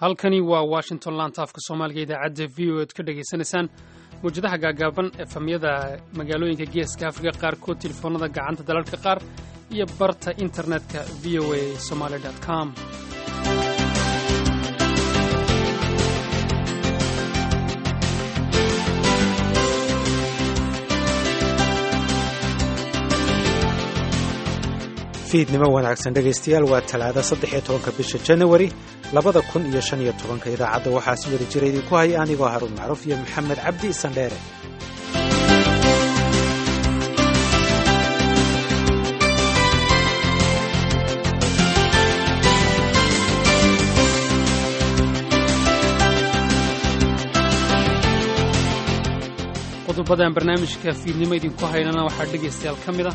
halkani waa washington laantaafka soomaaliga idaacadda v o ead ka dhegaysanaysaan mawjadaha gaagaaban efamyada magaalooyinka geeska afrika qaarkood telefoonada gacanta dalalka qaar iyo barta internetka v o a somaali com fiidnimo wanaagsan dhegaystayaal waa talaada saddex iyo tobanka bisha janawari labada kun iyo shan iyo tobanka idaacadda waxaa si wada jira idinku haya anigoo haruun macruuf iyo maxamed cabdi sandheere qodobadan barnaamijka fiidnimo idinku haynana waxaa dhegaystayaal ka mid ah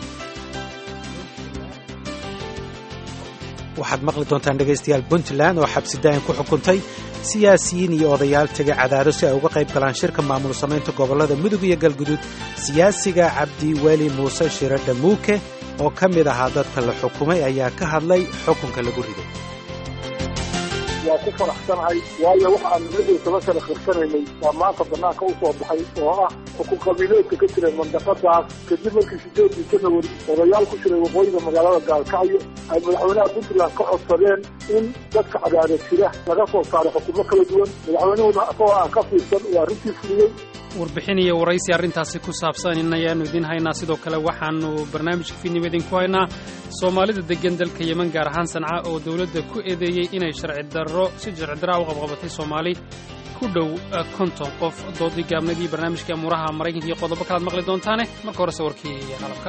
waxaad maqli doontaan dhegaystayaal puntland oo xabsidaayan ku xukuntay siyaasiyiin iyo odayaal tegay cadaado si ay uga qayb galaan shirka maamul samaynta gobollada mudug iyo galguduud siyaasiga cabdiweli muuse shiro dhamuuke oo ka mid ahaa dadka la xukumay ayaa ka hadlay xukunka lagu riday waa ku faraxsanahay waayo waxa aan nabadii toba sano khirsanaynay waa maanta banaanka u soo baxay oo ah xukun qabiileedka ka jiray mandaqadaas kadib markii sideedii janawari odayaal ku jiray waqooyiga magaalada gaalkacyo ay madaxweynaha puntland ka codsadeen in dadka cadaada jira laga soo saaray xukumo kala duwan madaxweynuhuna isagoo aan ka fiirsan uu arrintii fuliyey warbixin iyo waraysi arrintaasi ku saabsan in ayaannu idiin haynaa sidoo kale waxaannu barnaamijka fiidnimo idinku haynaa soomaalida deggan dalka yeman gaar ahaan sanca oo dowladda ku eedeeyey inay sharci darro si sharci darraa u qabqabatay soomaali ku dhow konton qof doodii gaabnadii barnaamijka amuuraha maraykanka iyo qodobo kalaad maqli doontaane marka horese warkii qalabka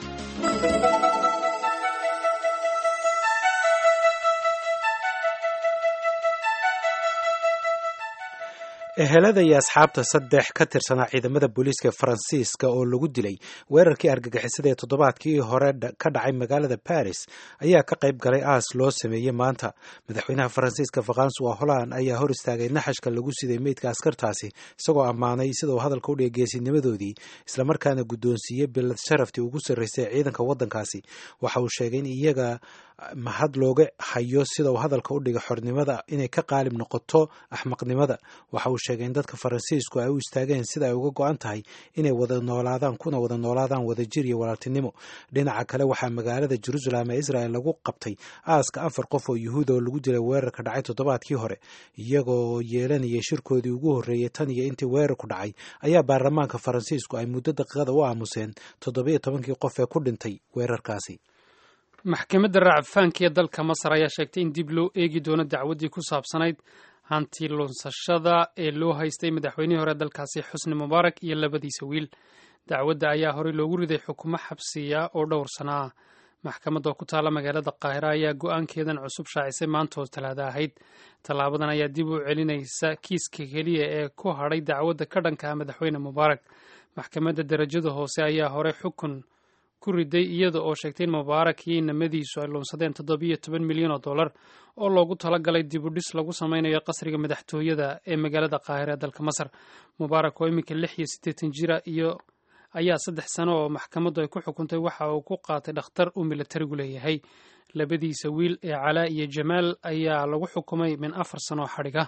ehelada iyo asxaabta saddex ka tirsanaa ciidamada booliiska faransiiska oo lagu dilay weerarkii argagixisada ee toddobaadkii hore ka dhacay magaalada baris ayaa ka qayb galay aas loo sameeyey maanta madaxweynaha faransiiska faransuwa holland ayaa hor istaagay naxashka lagu siday meydka askartaasi isagoo ammaanay sida uu hadalka u dhigay geesinimadoodii islamarkaana guddoonsiiyey bilad sharaftii ugu sarraysay ciidanka waddankaasi waxa uu sheegay in iyaga mahad looga hayo sida uu hadalka u dhigay xornimada inay ka qaalib noqoto axmaqnimada waxa uu sheegay in dadka faransiisku ay u istaageen sida ay uga go-an tahay inay wada noolaadaan kuna wada noolaadaan wadajir iyo walaaltinimo dhinaca kale waxaa magaalada jerusalem ee israel lagu qabtay aaska afar qof oo yuhuud oo lagu dilay weerarka dhacay toddobaadkii hore iyagoo yeelanayay shirkoodii ugu horreeyey tan iyo intii weerarku dhacay ayaa baarlamaanka faransiisku ay muddo daqiiqada u aamuseen toddobiyo tobankii qof ee ku dhintay weerarkaasi maxkamadda racfaanka ee dalka masar ayaa sheegtay in dib loo eegi doono dacwaddii ku saabsanayd hanti lunsashada ee loo haystay madaxweynihii hore dalkaasi xusni mubaarak iyo labadiisa wiil dacwadda ayaa horey loogu riday xukumo xabsiya oo dhowr sana ah maxkamadda oo ku taalla magaalada qaahira ayaa go-aankeedan cusub shaacisay maanta oo talaada ahayd tallaabadan ayaa dib u celinaysa kiiska keliya ee ku hadhay dacwadda ka dhanka ah madaxweyne mubaarak maxkamadda darajada hoose ayaa horey xukun ku riday iyada oo sheegtay in mubaarak iyo inamadiisu ay luunsadeen toddobiyo toban milyan oo dollar oo loogu talagalay dibudhis lagu sameynayo qasriga madaxtooyada ee magaalada qaahira ee dalka masar mubaarak oo iminka lix iyo siddeetan jira iyo ayaa saddex sano oo maxkamaddu ay ku xukuntay waxa uu ku qaatay dhakhtar uu milatarigu leeyahay labadiisa wiil ee calaa iyo jamaal ayaa lagu xukumay min afar sano oo xadhiga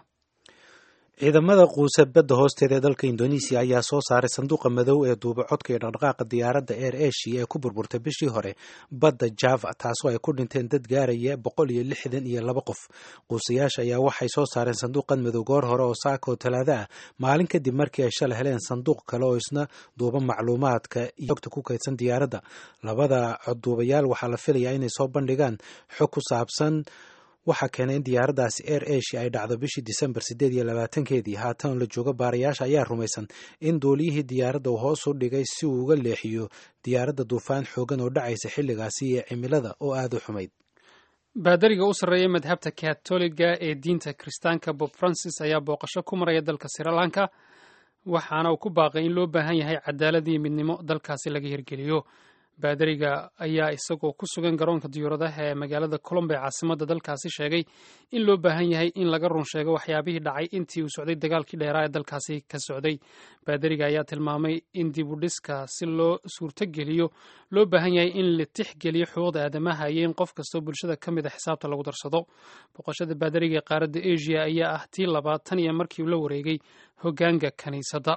ciidamada quusa badda hoosteeda ee dalka indonesiya ayaa soo saaray sanduuqa madow ee duuba codka iyo dhaqdhaqaaqa diyaaradda air asia ee ku burburtay bishii hore badda java taasoo ay ku dhinteen dad gaaraya boqol iyo lixdan iyo laba qof quusayaasha ayaa waxay soo saareen sanduuqan madow goor hore oo saaka oo talaada ah maalin kadib markii ay shalay heleen sanduuq kale oo isna duuba macluumaadka iyo xogta ku kaydsan diyaaradda labada codduubayaal waxaa la filayaa inay soo bandhigaan xog ku saabsan waxaa keenay in diyaaraddaasi air asia ay dhacdo bishii disembar siddeed iyo labaatankeedii haatan la joogo baarayaasha ayaa rumaysan in duuliyihii diyaaradda uu hoos u dhigay si uu uga leexiyo diyaaradda duufaan xoogan oo dhacaysa xilligaasi iyo cimilada oo aada u xumayd baadariga u sarreeya madhabta katoliga ee diinta kiristaanka bob francis ayaa booqasho ku maraya dalka srilanka waxaana uu ku baaqay in loo baahan yahay cadaalad iyo midnimo dalkaasi laga hirgeliyo baadariga ayaa isagoo ku sugan garoonka diyuuradaha ee magaalada colombo ee caasimadda dalkaasi sheegay in loo baahan yahay in laga run sheego waxyaabihii dhacay intii uu socday dagaalkii dheeraa ee dalkaasi ka socday baadariga ayaa tilmaamay in dib u dhiska si loo suurtogeliyo loo baahan yahay in la tixgeliyo xuquuqda aadamaha iyo in qof kastoo bulshada ka mid a xisaabta lagu darsado boqoshada baadariga ee qaaradda asia ayaa ah tii labaad tan iyo markii uu la wareegay hoggaanka kiniisadda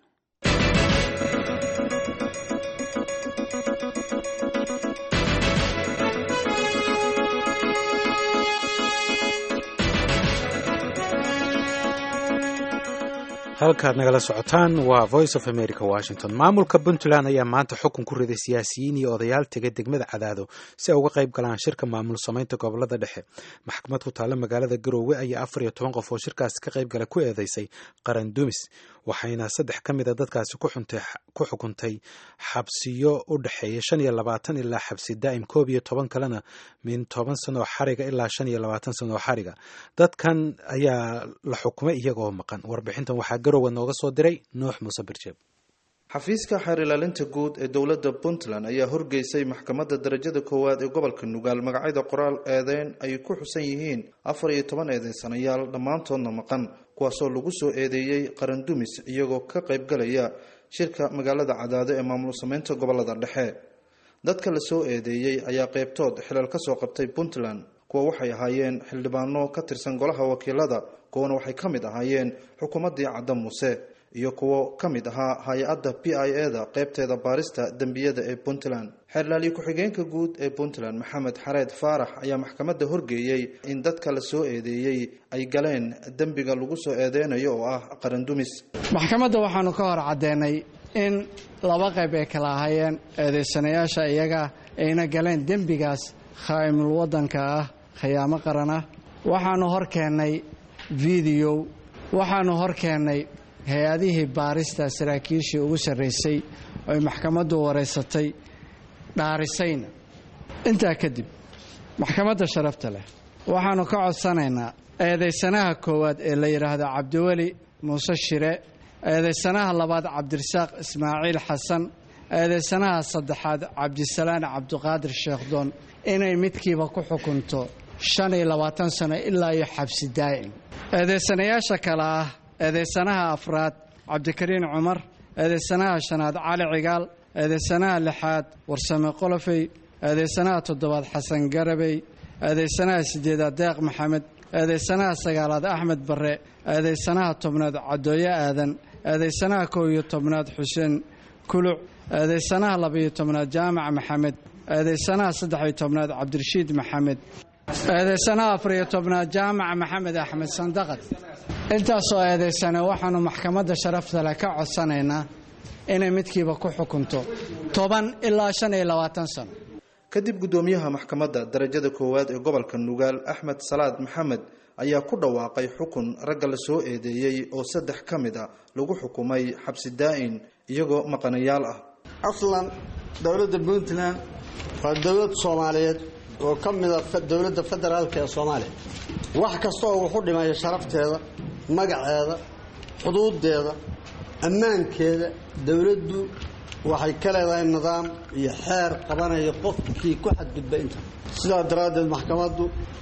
halkaad nagala socotaan waa voice of america washington maamulka puntland ayaa maanta xukun ku riday siyaasiyiin iyo odayaal tegay degmada cadaado si ay uga qayb galaan shirka maamul samaynta gobolada dhexe maxkamad ku taalla magaalada garoowe ayaa afar iyo toban qof oo shirkaasi ka qayb gala ku eedeysay qaran dumis waxayna saddex ka mid a dadkaasi ku xukuntay xabsiyo u dhexeeya shan iyo labaatan ilaa xabsi daa'im koob iyo toban kalena min toban sano oo xariga ilaa shan iyo labaatan sano oo xariga dadkan ayaa la xukumay iyagoo maqan warbixintan waxaa garowe nooga soo diray nuux muuse birjeeb xafiiska xeer ilaalinta guud ee dowladda puntland ayaa horgeysay maxkamadda darajada koowaad ee gobolka nugaal magacyada qoraal eedeyn ay ku xusan yihiin afar iyo toban eedeysanayaal dhammaantoodna maqan kuwaasoo lagu soo eedeeyey qarandumis iyagoo ka qaybgalaya shirka magaalada cadaado ee maamul sameynta gobolada dhexe dadka la soo eedeeyey ayaa qeybtood xilal ka soo qabtay puntland kuwa waxay ahaayeen xildhibaano ka tirsan golaha wakiilada kuwana waxay ka mid ahaayeen xukuumaddii cadda muuse iyo kuwo ka mid ahaa hay-adda p i e da qeybteeda baarista dembiyada ee puntland xeerlaaliye ku-xigeenka guud ee puntland maxamed xareed faarax ayaa maxkamadda horgeeyey in dadka la soo eedeeyey ay galeen dembiga lagu soo eedeynayo oo ah qarandumis maxkamadda waxaanu ka hor caddeenay in laba qayb ay kala ahaayeen eedeysanayaasha iyaga ayna galeen dembigaas khaa'imul waddanka ah khiyaamo qaran ah waxaanu hor keennay videow waxaanu hor keennay hay-adihii baarista saraakiishii ugu sarraysay oy maxkamaddu wareysatay dhaarisayna intaa kadib maxkamadda sharafta leh waxaannu ka codsanaynaa eedaysanaha koowaad ee la yidhaahdo cabdiweli muuse shire eedaysanaha labaad cabdirasaaq ismaaciil xasan eedaysanaha saddexaad cabdisalaan cabdiqaadir sheekhdoon inay midkiiba ku xukunto shan iyo labaatan sano ilaa iyo xabsi daa'im eedaysanayaasha kale ah eedaysanaha afraad cabdikariin cumar eedaysanaha shanaad cali cigaal eedaysanaha lixaad warsame qolofey eedaysanaha toddobaad xasan garabey eedaysanaha sideedaad deeq maxamed eedaysanaha sagaalaad axmed barre eedaysanaha tobnaad cadooye aadan eedaysanaha kow iyo tobnaad xuseen kuluc eedaysanaha labaiyo tobnaad jaamac maxamed eedaysanaha saddex-iyo tobnaad cabdirashiid maxamed eedaysanaha afariyo tobnaad jaamac maxamed axmed sandaqad intaasoo eedaysane waxaannu maxkamadda sharafta leh ka codsanaynaa inay midkiiba ku xukunto toban ilaa shan iyo labaatan sano kadib guddoomiyaha maxkamadda darajada koowaad ee gobolka nugaal axmed salaad maxamed ayaa ku dhawaaqay xukun ragga la soo eedeeyey oo saddex ka mid a lagu xukumay xabsi daa'in iyagoo maqanayaal ah aslan dowladda puntland waa dowlad soomaaliyeed oo ka mida dowladda federaalka ee soomaaliya wax kasta oo wuxu dhimaya sharafteeda magaceeda xuduudeeda ammaankeeda dowladdu waxay ka leedahay nidaam iyo xeer qabanaya qofkii ku xadgudba inta sidaa daraaddeed maxkamaddu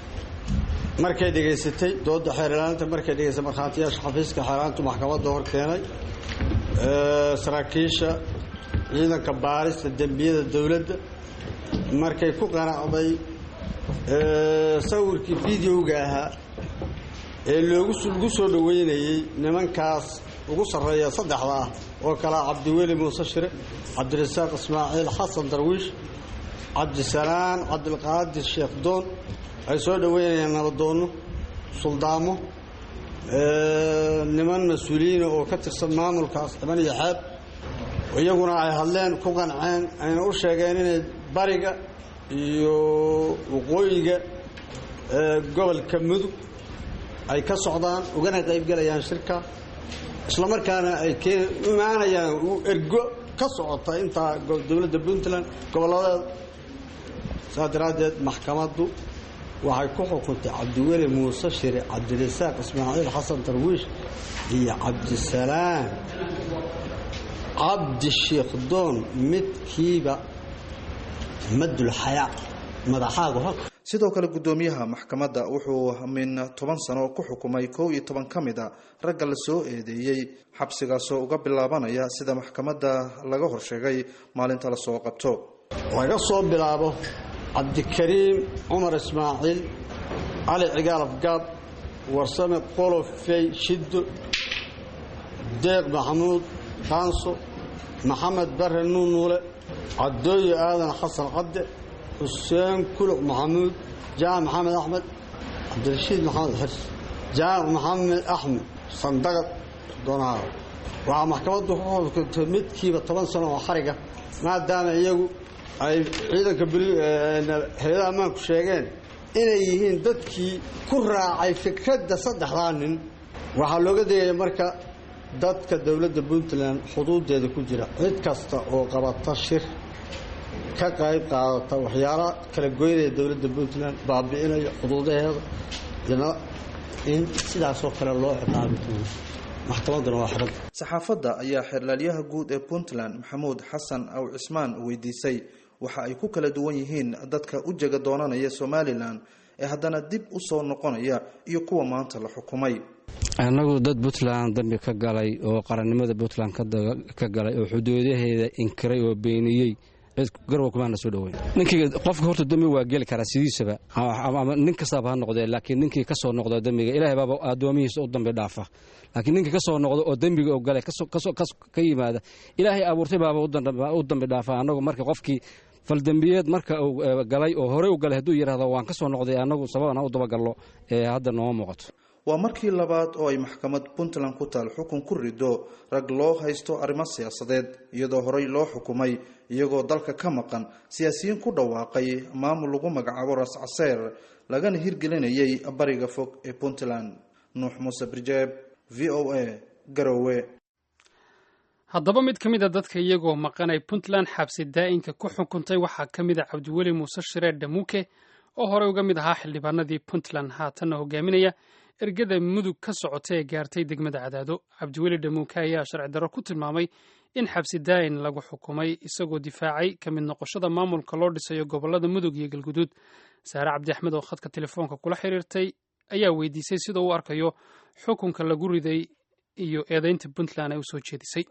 markay dhegaysatay dooda xeer ilaalinta markay dhegaysatay markhaatiyaasha xafiiska xeeraantu maxkamadda hor keenay saraakiisha ciidanka baarista dembiyada dowladda markay ku qanacday sawirkii videoga ahaa ee loogu soo dhoweynayey nimankaas ugu sarreeya saddexda ah oo kalea cabdiweli muuse shire cabdirasaaq ismaaciil xasan darwiish cabdisalaan cabdilqaadir sheekh doon ay soo dhoweynayaan nabadoonno suldaamo niman mas-uuliyiina oo ka tirsan maamulkaas dhiban iyo xeeb iyaguna ay hadleen ku qanceen ayna u sheegeen inay bariga iyo waqooyiga gobolka mudug ay ka socdaan ugana qaybgelayaan shirka islamarkaana ay imaanayaan ergo ka socota intaa dowladda puntland gobolladeeda saas daraaddeed maxkamaddu waxay ku xukuntay cabdiweli muuse shire cabdirasaaq ismaaciil xasan darwiish iyo cabdisalaan cabdi sheekh doon midkiiba madul xayaa madaxaagu halka sidoo kale guddoomiyaha maxkamadda wuxuu min toban sano ku xukumay kow iyo toban ka mid a ragga la soo eedeeyey xabsigaasoo uga bilaabanaya sida maxkamadda laga horsheegay maalinta lasoo qabto laga soo bilaabo cabdikariim cumar ismaaciil cali cigaal afgaab warsame qolofey shiddo deeq maxamuud kaanso maxamed bare nuunuule cadooyo aadan xasan cadde xuseen kuluc maxamuud jaamac maxamed axmed cabdirashiid maxamed xirs jaamac maxamed axmed sandagad doonaha waxaa maxkamaddu ku xukuntay midkiiba toban sano oo xariga maadaama iyagu ay ciidanka hay-adaha ammaanku sheegeen inay yihiin dadkii ku raacay fikradda saddexdaa nin waxaa looga degaya marka dadka dowladda puntland xuduudeeda ku jira cid kasta oo qabata shir ka qayb qaadata waxyaala kala goynaya dowladda puntland baabi'inaya xuduudaheeda ina in sidaasoo kale loo ciqaabi doono maxkamadduna waa xiran saxaafadda ayaa xeerlaalyaha guud ee puntland maxamuud xasan aw cismaan weydiisay waxa ay ku kala duwan yihiin dadka u jega doonanaya somalilan ee haddana dib u soo noqonaya iyo kuwa maanta la xukumay annagu dad puntland dambi ka galay oo qarannimada puntland ka galay oo xuduudaheeda inkiray oo beeniyey garwa kumaana soo dhoweyn ninkii qofka horta dembi waa geli karaa sidiisaba ama nin kastaaba ha noqdee laakiin ninkii ka soo noqdo dembiga ilaahay baaba addoomihiisa u dambi dhaafa laakiin ninkii ka soo noqdo oo dembiga oo galay ka yimaada ilaahay abuurtay baaba u dambi dhaafa annagu marka qofkii faldembiyeed marka uu galay oo horey u galay hadduu yidhahdo waan ka soo noqday annagu sababana u dabagallo ee hadda nooma muuqato waa markii labaad oo ay maxkamad puntland ku taal xukun ku rido rag loo haysto arrimo siyaasadeed iyadoo horey loo xukumay iyagoo dalka ka maqan siyaasiyiin ku dhawaaqay maamul lagu magacaabo ras caseer lagana hirgelinayay bariga fog ee puntland nuux muuse birjeeb v o a garowe haddaba mid ka mid a dadka iyagoo maqan ay puntland xabsi daa'inka ku xukuntay waxaa ka mid a cabdiweli muuse shireer dhamuuke oo horey uga mid ahaa xildhibaanadii puntland haatanna hogaaminaya ergada mudug ka socota ee gaartay degmada cadaado cabdiweli dhamuuke ayaa sharci darro ku tilmaamay in xabsi daa'in lagu xukumay isagoo difaacay ka mid noqoshada maamulka loo dhisayo gobollada mudug iyo galguduud saare cabdi axmed oo khadka telefoonka kula xiriirtay ayaa weydiisay sida uu arkayo xukunka lagu riday iyo eedaynta puntland ay u soo jeedisay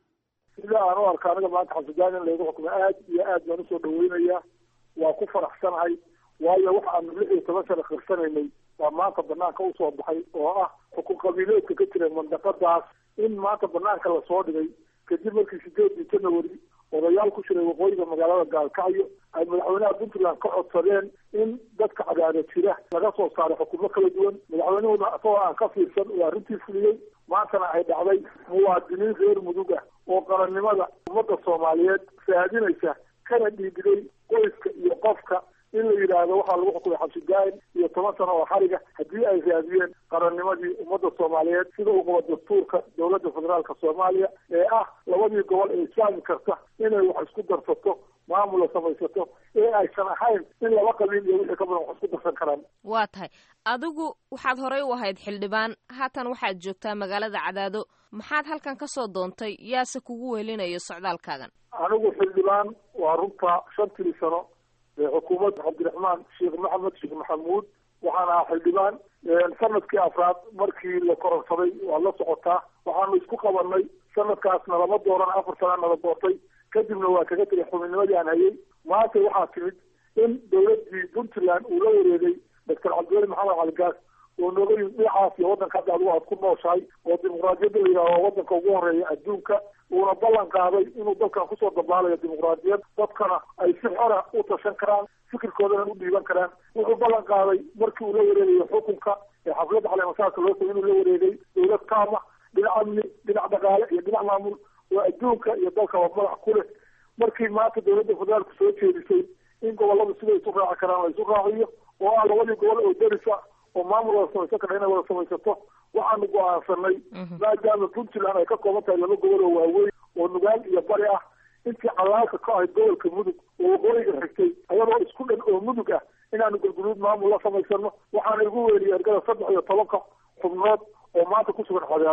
sida aan u arka aniga maanta xabsidaan in laygu xukumay aad iyo aad baan usoo dhaweynaya waa ku faraxsanahay waayo waxa aanu lix iyo toban sano khirsanaynay waa maanta banaanka usoo baxay oo ah xukun qabiileedka ka jira mandaqadaas in maanta banaanka lasoo dhigay kadib markii sideedii janawari odayaal ku jiray waqooyiga magaalada gaalkacyo ay madaxweynaha puntland ka codsadeen in dadka cadaada jira laga soo saaray xukumo kala duwan madaxweynuhuna isagoo aan ka fiirsan uu arrintii fuliyey maantana ay dhacday muwaadiniin reer mudug ah oo qarannimada ummadda soomaaliyeed raadinaysa kana dhiibiday qoyska iyo qofka in la yidhaahdo waxaa lagu xukumay xabsi daa'in iyo toban sano oo xariga haddii ay raadiyeen qarannimadii ummadda soomaaliyeed sida uu qabo dastuurka dowladda federaalka soomaaliya ee ah labadii gobol ee islaami karta inay wax isku darsato maamula samaysato ee aysan ahayn in laba qabiil iyo wixii ka badan wax isku darsan karaan waa tahay adigu waxaad horey u ahayd xildhibaan haatan waxaad joogtaa magaalada cadaado maxaad halkan ka soo doontay yaase kugu weelinayo socdaalkaagan anigu xildhibaan waa runta shantii sano ee xukuumadda cabdiraxmaan sheekh maxamed sheekh maxamuud waxaan ahaa xildhibaan sanadkii afraad markii la koronsaday waad la socotaa waxaanu isku qabanay sanadkaasna lama dooran afar sana nala doortay kadibna waa kaga tegay xubinnimadii aan hayay maanta waxaa timid in dowladdii puntland uu la wareegay doctor cabdiweli maxamed caligaas oo nooga yimid dhinacaas iyo waddanka hadda adigu aad ku nooshahay oo dimuqraadiyadda la yidhaha waa waddanka ugu horeeya adduunka uuna ballan qaaday inuu dalkan kusoo dabaalayo dimuqraadiyad dadkana ay si xora u tashan karaan fikirkoodana u dhiiban karaan wuxuu ballan qaaday markii uu la wareegayo xukunka ee xafladda caleemasaarka loo tagay inuu la wareegay dowlad kaama dhinac amni dhinac dhaqaale iyo dhinac maamul oo adduunka iyo dalkaba madax ku leh markii maanta dowladda federaalku soo jeedisay in gobolladu siday isu raaci karaan la isu raaciyo oo ah labadii gobol oo derisa oo maamul wada samaysan kara inay wada samaysato waxaanu go-aansanay maadaama puntland ay ka kooban tahay laba gobol oo waaweyn oo nugaal iyo bari ah intii calaalka ka ahayd gobolka mudug oo waqooyiga xigtay ayadoo isku dhan oo mudug ah inaanu galguduud maamul la samaysano waxaana igu weeliyay ergada saddex iyo tobanka xubnood oo maanta ku sugan cadaado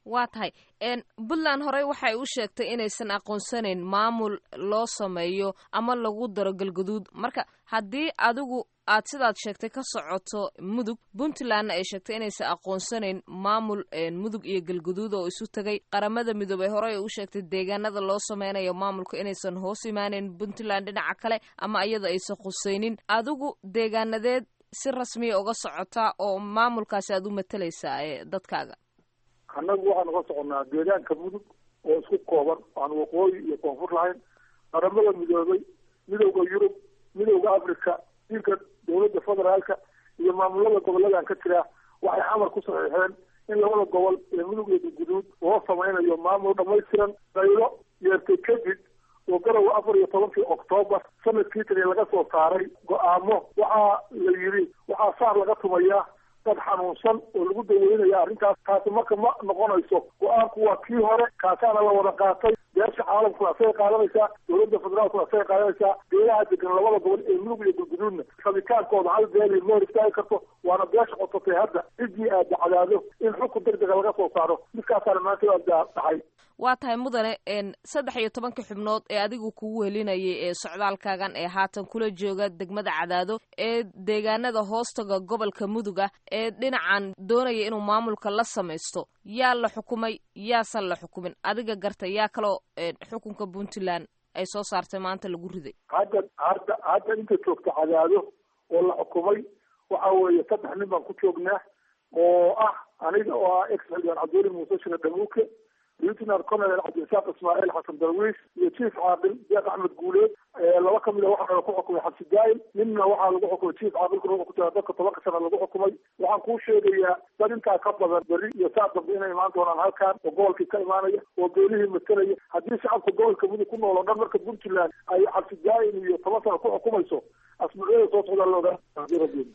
waa tahay puntland horey waxay u sheegtay inaysan aqoonsanayn maamul loo sameeyo ama lagu daro galgaduud marka haddii adigu aad sidaad sheegtay ka socoto mudug puntlandna ay sheegtay inaysan aqoonsanayn maamul mudug iyo galgaduud oo isu tegay qaramada midoobey horey u sheegtay deegaanada loo sameynayo maamulka inaysan hoos imaaneyn puntland dhinaca kale ama iyada aysan khusaynin adigu deegaanadeed si rasmiya uga socotaa oo maamulkaasi aad u matalaysaa ee dadkaaga annagu waxaanu ka soconnaa deegaanka mudug oo isku kooban aan waqooyi iyo koonfur lahayn qaramada midoobay midowda yurub midowda africa dilka dowladda federaalka iyo maamulada goboladan ka jira waxay amar ku saxiixeen in labada gobol ee mudug iyo galguduud loo sameynayo maamul dhamaystiran daylo yeertay kadib oo garowa afar iyo tobankii oktoobar sanadkii tani laga soo saaray go-aamo waxaa la yidhi waxaa saar laga tumayaa dad xanuunsan oo lagu daweynaya arrintaas taasi marka ma noqonayso go-aanku waa kii hore kaasaana la wada qaatay beesha caalamkuna asagay qaadanaysaa dowladda federaalkuna asagay qaadanaysaa beelaha degan labada gobol ee mudug iyo galguduudna rabitaankooda hal beeli ma hor istaagi karto waana beesha codsatay hadda ciddii aad dacdaado in xukun deg dega laga soo saaro midkaasaana maanta aad dhacay waa tahay mudane saddex iyo tobanka xubnood ee adigu kugu helinayay ee socdaalkaagan ee haatan kula jooga degmada cadaado ee deegaanada hoostaga gobolka mudug ah ee dhinacan doonaya inuu maamulka la samaysto yaa la xukumay yaasan la xukumin adiga garta yaa kaloo xukunka puntland ay soo saartay maanta lagu riday hadda hadda hadda inta joogta cadaado oo la xukumay waxa weeye saddex nin baan ku joognaa oo ah aniga oo ah ex xildhibaan cabdiweli muuse shine dhamuuke lieutenant colonel cabdirasaaq ismaaciil xasan darwiish iyo chief caaqil sheekh axmed guuleed laba kamid a waxaa ku xukumay xabsi daa'im ninna waxaa lagu xukumay chief caaqilkuna wuxuu ku jira dadka tobanka sana lagu xukumay waxaan kuu sheegayaa dad intaa ka badan berri iyo saa dambe inay imaan doonaan halkan oo gobolkii ka imaanaya oo beelihii matalaya haddii shacabka gobolka mudug ku nool oo dhan marka puntland ay xabsi daa'im iyo toban sana ku xukumayso asbuucyada soo socdaa la ogaa rabbi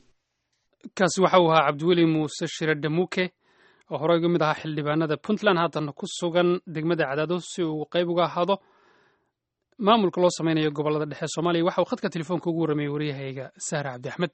kaasi waxa uu ahaa cabdiweli muuse shire dhamuuke oo horey uga mid ahaa xildhibaanada puntland haatana ku sugan degmada cadaado si uu qayb uga ahaado maamulka loo sameynayo gobolada dhexe soomaaliya waxa uu khadka telefoonka ugu warramayay waryahayga sahre cabdi axmed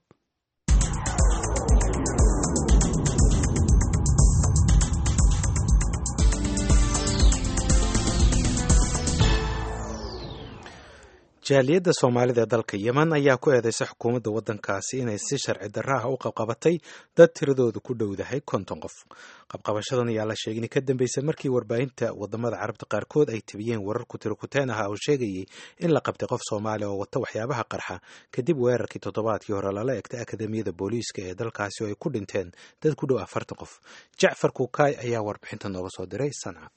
jaaliyadda soomaalida ee dalka yemen ayaa ku eedeysay xukuumadda waddankaasi inay si sharci darra ah u qabqabatay dad tiradoodu ku dhowdahay konton qof qabqabashadan ayaa la sheegay inay ka dambeysay markii warbaahinta wadamada carabta qaarkood ay tabiyeen warar kutirakuteen ah oo sheegayay in la qabtay qof soomaaliya oo wata waxyaabaha qarxa kadib weerarkii toddobaadkii hore lala egtay akademiyada booliiska ee dalkaasi oo ay ku dhinteen dad ku dhow afartan qof jacfar kukaay ayaa warbixinta nooga soo diray sanca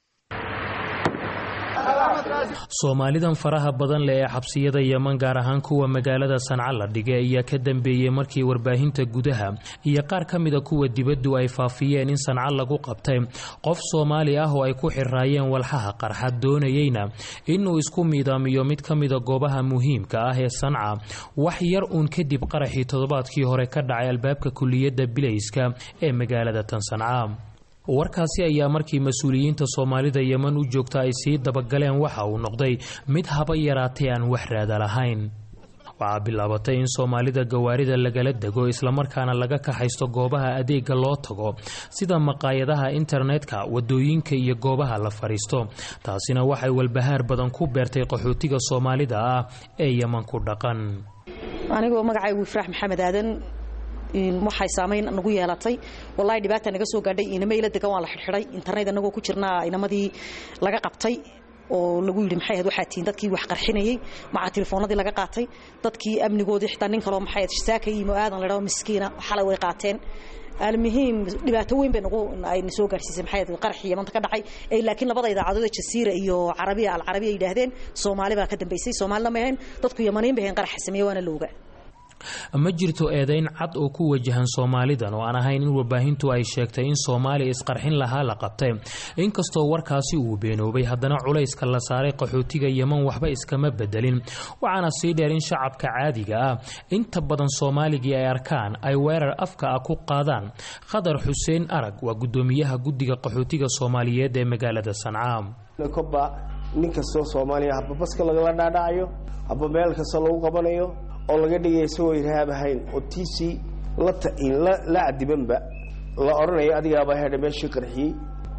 soomaalidan faraha badan leh ee xabsiyada yeman gaar ahaan kuwa magaalada sanca la dhigay ayaa ka dambeeyey markii warbaahinta gudaha iyo qaar ka mida kuwa dibaddu ay faafiyeen in sanca lagu qabtay qof soomaali ah oo ay ku xiraayeen walxaha qarxa doonayeyna inuu isku miidaamiyo mid ka mida goobaha muhiimka ah ee sanca wax yar uun kadib qaraxii toddobaadkii hore ka dhacay albaabka kuliyadda bilayska ee magaalada tan sanca warkaasi ayaa markii mas-uuliyiinta soomaalida yeman u joogta ay sii dabagaleen waxa uu noqday mid haba yaraatay aan wax raada lahayn waxaa bilaabatay in soomaalida gawaarida lagala dego islamarkaana laga kaxaysto goobaha adeega loo tago sida maqaayadaha internetka wadooyinka iyo goobaha la fadhiisto taasina waxay walbahaar badan ku beertay qaxootiga soomaalida ah ee yeman ku dhaqan anigoo magacaygu ifraax maxamed aadan waxay saamayn nagu yeelatay walahi dhibaata naga soo gaadhay inama ila degan waa la xidxiday internet anagoo ku jirnaa inamadii laga qabtay oo lagu yidhi maxay ahayd waxaa tihiin dadkii wax qarxinayey macaa telefoonadii laga qaatay dadkii amnigoodii xitaa nin kaloo maxay ahayd shisaaka yimo aadan la dhaho miskiina xalay way qaateen almuhiim dhibaato weyn bay nagu ayna soo gaarsiisay maxay ahayd qaraxii yamanta ka dhacay ee laakiin labada idaacadood ee jasiira iyo carabiya alcarabiya yidhaahdeen soomaali baa ka dambaysay soomaalina ma ahayn dadku yamaniin bay ahayn qaraxa sameeye waana looga ma jirto eedayn cad oo ku wajahan soomaalidan oo aan ahayn in warbaahintu ay sheegtay in soomaaliya isqarxin lahaa la qabtay inkastoo warkaasi uu beenoobay haddana culayska la saaray qaxootiga yeman waxba iskama bedelin waxaana sii dheer in shacabka caadiga ah inta badan soomaaligii ay arkaan ay weerar afka ah ku qaadaan khadar xuseen arag waa guddoomiyaha guddiga qaxootiga soomaaliyeed ee magaalada sanca koba nin kastoo soomaaliya haba baska lagala dhaadhacayo haba meel kasta lagu qabanayo oo laga dhigaya isagoo irhaab ahayn oo tiisii la cadibanba la odhanayo adigaaba hedha meeshii qarxiyey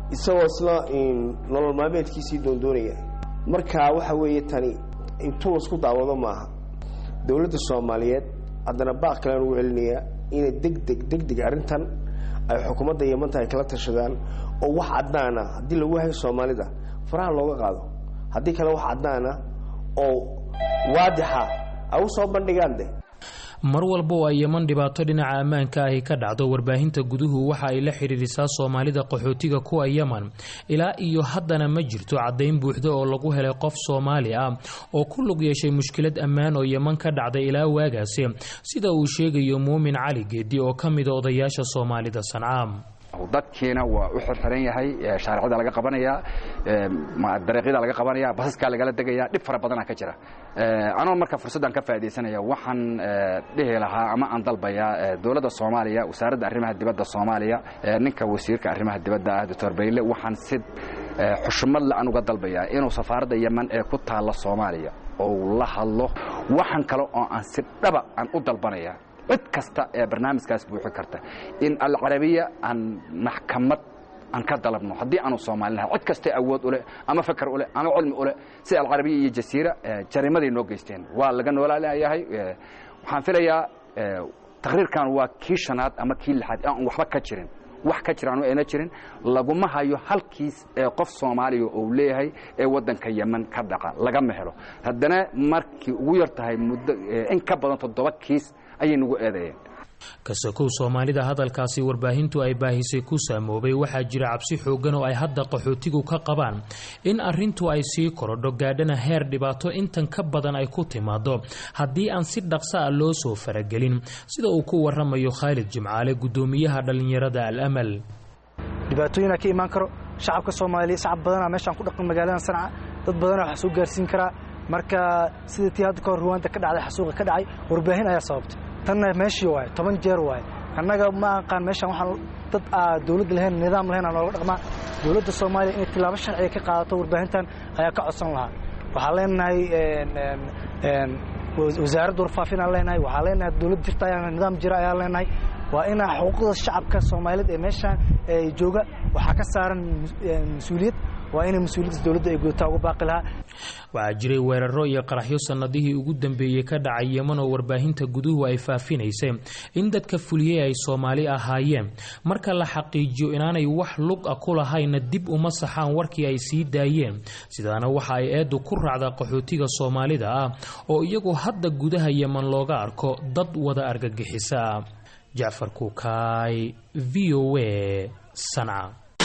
isagoo isla nolol maalmeedkiisii doondoonaya marka waxa weeye tani intuu lasku daawado maaha dowladda soomaaliyeed haddana baaq kalean ugu celinayaa inay degdeg degdeg arrintan ay xukuumadda yamanta ay kala tashadaan oo wax caddaana haddii lagu hayo soomaalida faraha looga qaado haddii kale wax caddaana oo waadixa ay u soo bandhigaan de mar walba oo ay yeman dhibaato dhinaca ammaanka ahi ka dhacdo warbaahinta guduhu waxa ay la xidhiirisaa soomaalida qaxootiga kuwa yeman ilaa iyo haddana ma jirto caddayn buuxda oo lagu helay qof soomaali ah oo ku lug yeeshay mushkilad ammaan oo yeman ka dhacday ilaa waagaasi sida uu sheegayo muumin cali geedi oo ka mida odayaasha soomaalida sanca dadkiina waa u xirxiran yahay shaaricada laga qabanaya dariiqyada laga qabanaya basaskaa lagala degaya dhib fara badana ka jira anoo marka fursaddan ka faaidaysanaya waxaan dhihi lahaa ama aan dalbayaa dowladda soomaaliya wasaaradda arrimaha dibadda soomaaliya ninka wasiirka arrimaha dibadda ah doctor bayle waxaan si xushmad le aan uga dalbayaa inuu safaaradda yeman ee ku taalla soomaaliya ou la hadlo waxaan kale oo aan si dhaba aan u dalbanaya cid kasta ee barnaamijkaas buuxi karta in alcarabiya aan maxkamad aan ka dalabno haddii aanu soomaalinahay cid kastee awood u leh ama fakar u leh ama cilmi u leh sida alcarabiya iyo jasiira jariimaday noo geysteen waa laga noolaalayahay waxaan filayaa taqriirkan waa kii shanaad ama kii lixaad aan waxba ka jirin wax ka jiraan ayna jirin laguma hayo halkiis ee qof soomaaliya uu leeyahay ee waddanka yeman ka dhaca lagama helo haddana markii ugu yar tahay muddo in ka badan toddoba kiis ayay nagu eedeeyeen kasakow soomaalida hadalkaasi warbaahintu ay baahisay ku saamoobay waxaa jira cabsi xooggan oo ay hadda qaxootigu ka qabaan in arrintu ay sii korodho gaadhana heer dhibaato intan ka badan ay ku timaado haddii aan si dhaqsa a loo soo faragelin sida uu ku waramayo khaalid jimcaale guddoomiyaha dhallinyarada al amal dhibaatooyinaa ka imaan karo shacabka soomaaliya shacab badanaa meeshaan ku dhaqan magaalada sanca dad badanaa wax soo gaarsiin karaa marka sida tii hadda kahor ruwaanta ka dhacday xasuuqa ka dhacay warbaahin ayaa sababtay tanna meeshii waaye toban jeer waaye annaga ma aqaan meeshaan waxaan dad aa dowladda lahayn nidaam lahayn aa nooga dhaqmaa dowladda soomaaliya inay tilaabo sharciga ka qaadato warbaahintan ayaa ka codsan lahaa waxaan leenahay wasaaradda warfaafin aan leenahay waxaan leenahay dowlad jirta ayaa nidaam jira ayaan leenahay waa inaa xuquuqda shacabka soomaaliyeed ee meeshaan jooga waxaa ka saaran mas-uuliyad waa inay mas-uuliyadda dowladda ay gudataa ugu baaqi lahaa waxaa jiray weeraro iyo qaraxyo sannadihii ugu dambeeyey ka dhacay yeman oo warbaahinta guduhu ay faafinaysay in dadka fuliyey ay soomaali ahaayeen marka la xaqiijiyo inaanay wax lug a ku lahayna dib uma saxaan warkii ay sii daayeen sidaana waxa ay eeddu ku raacdaa qaxootiga soomaalida ah oo iyagu hadda gudaha yeman looga arko dad wada argagixisa jacfar kuukaay v o a sanca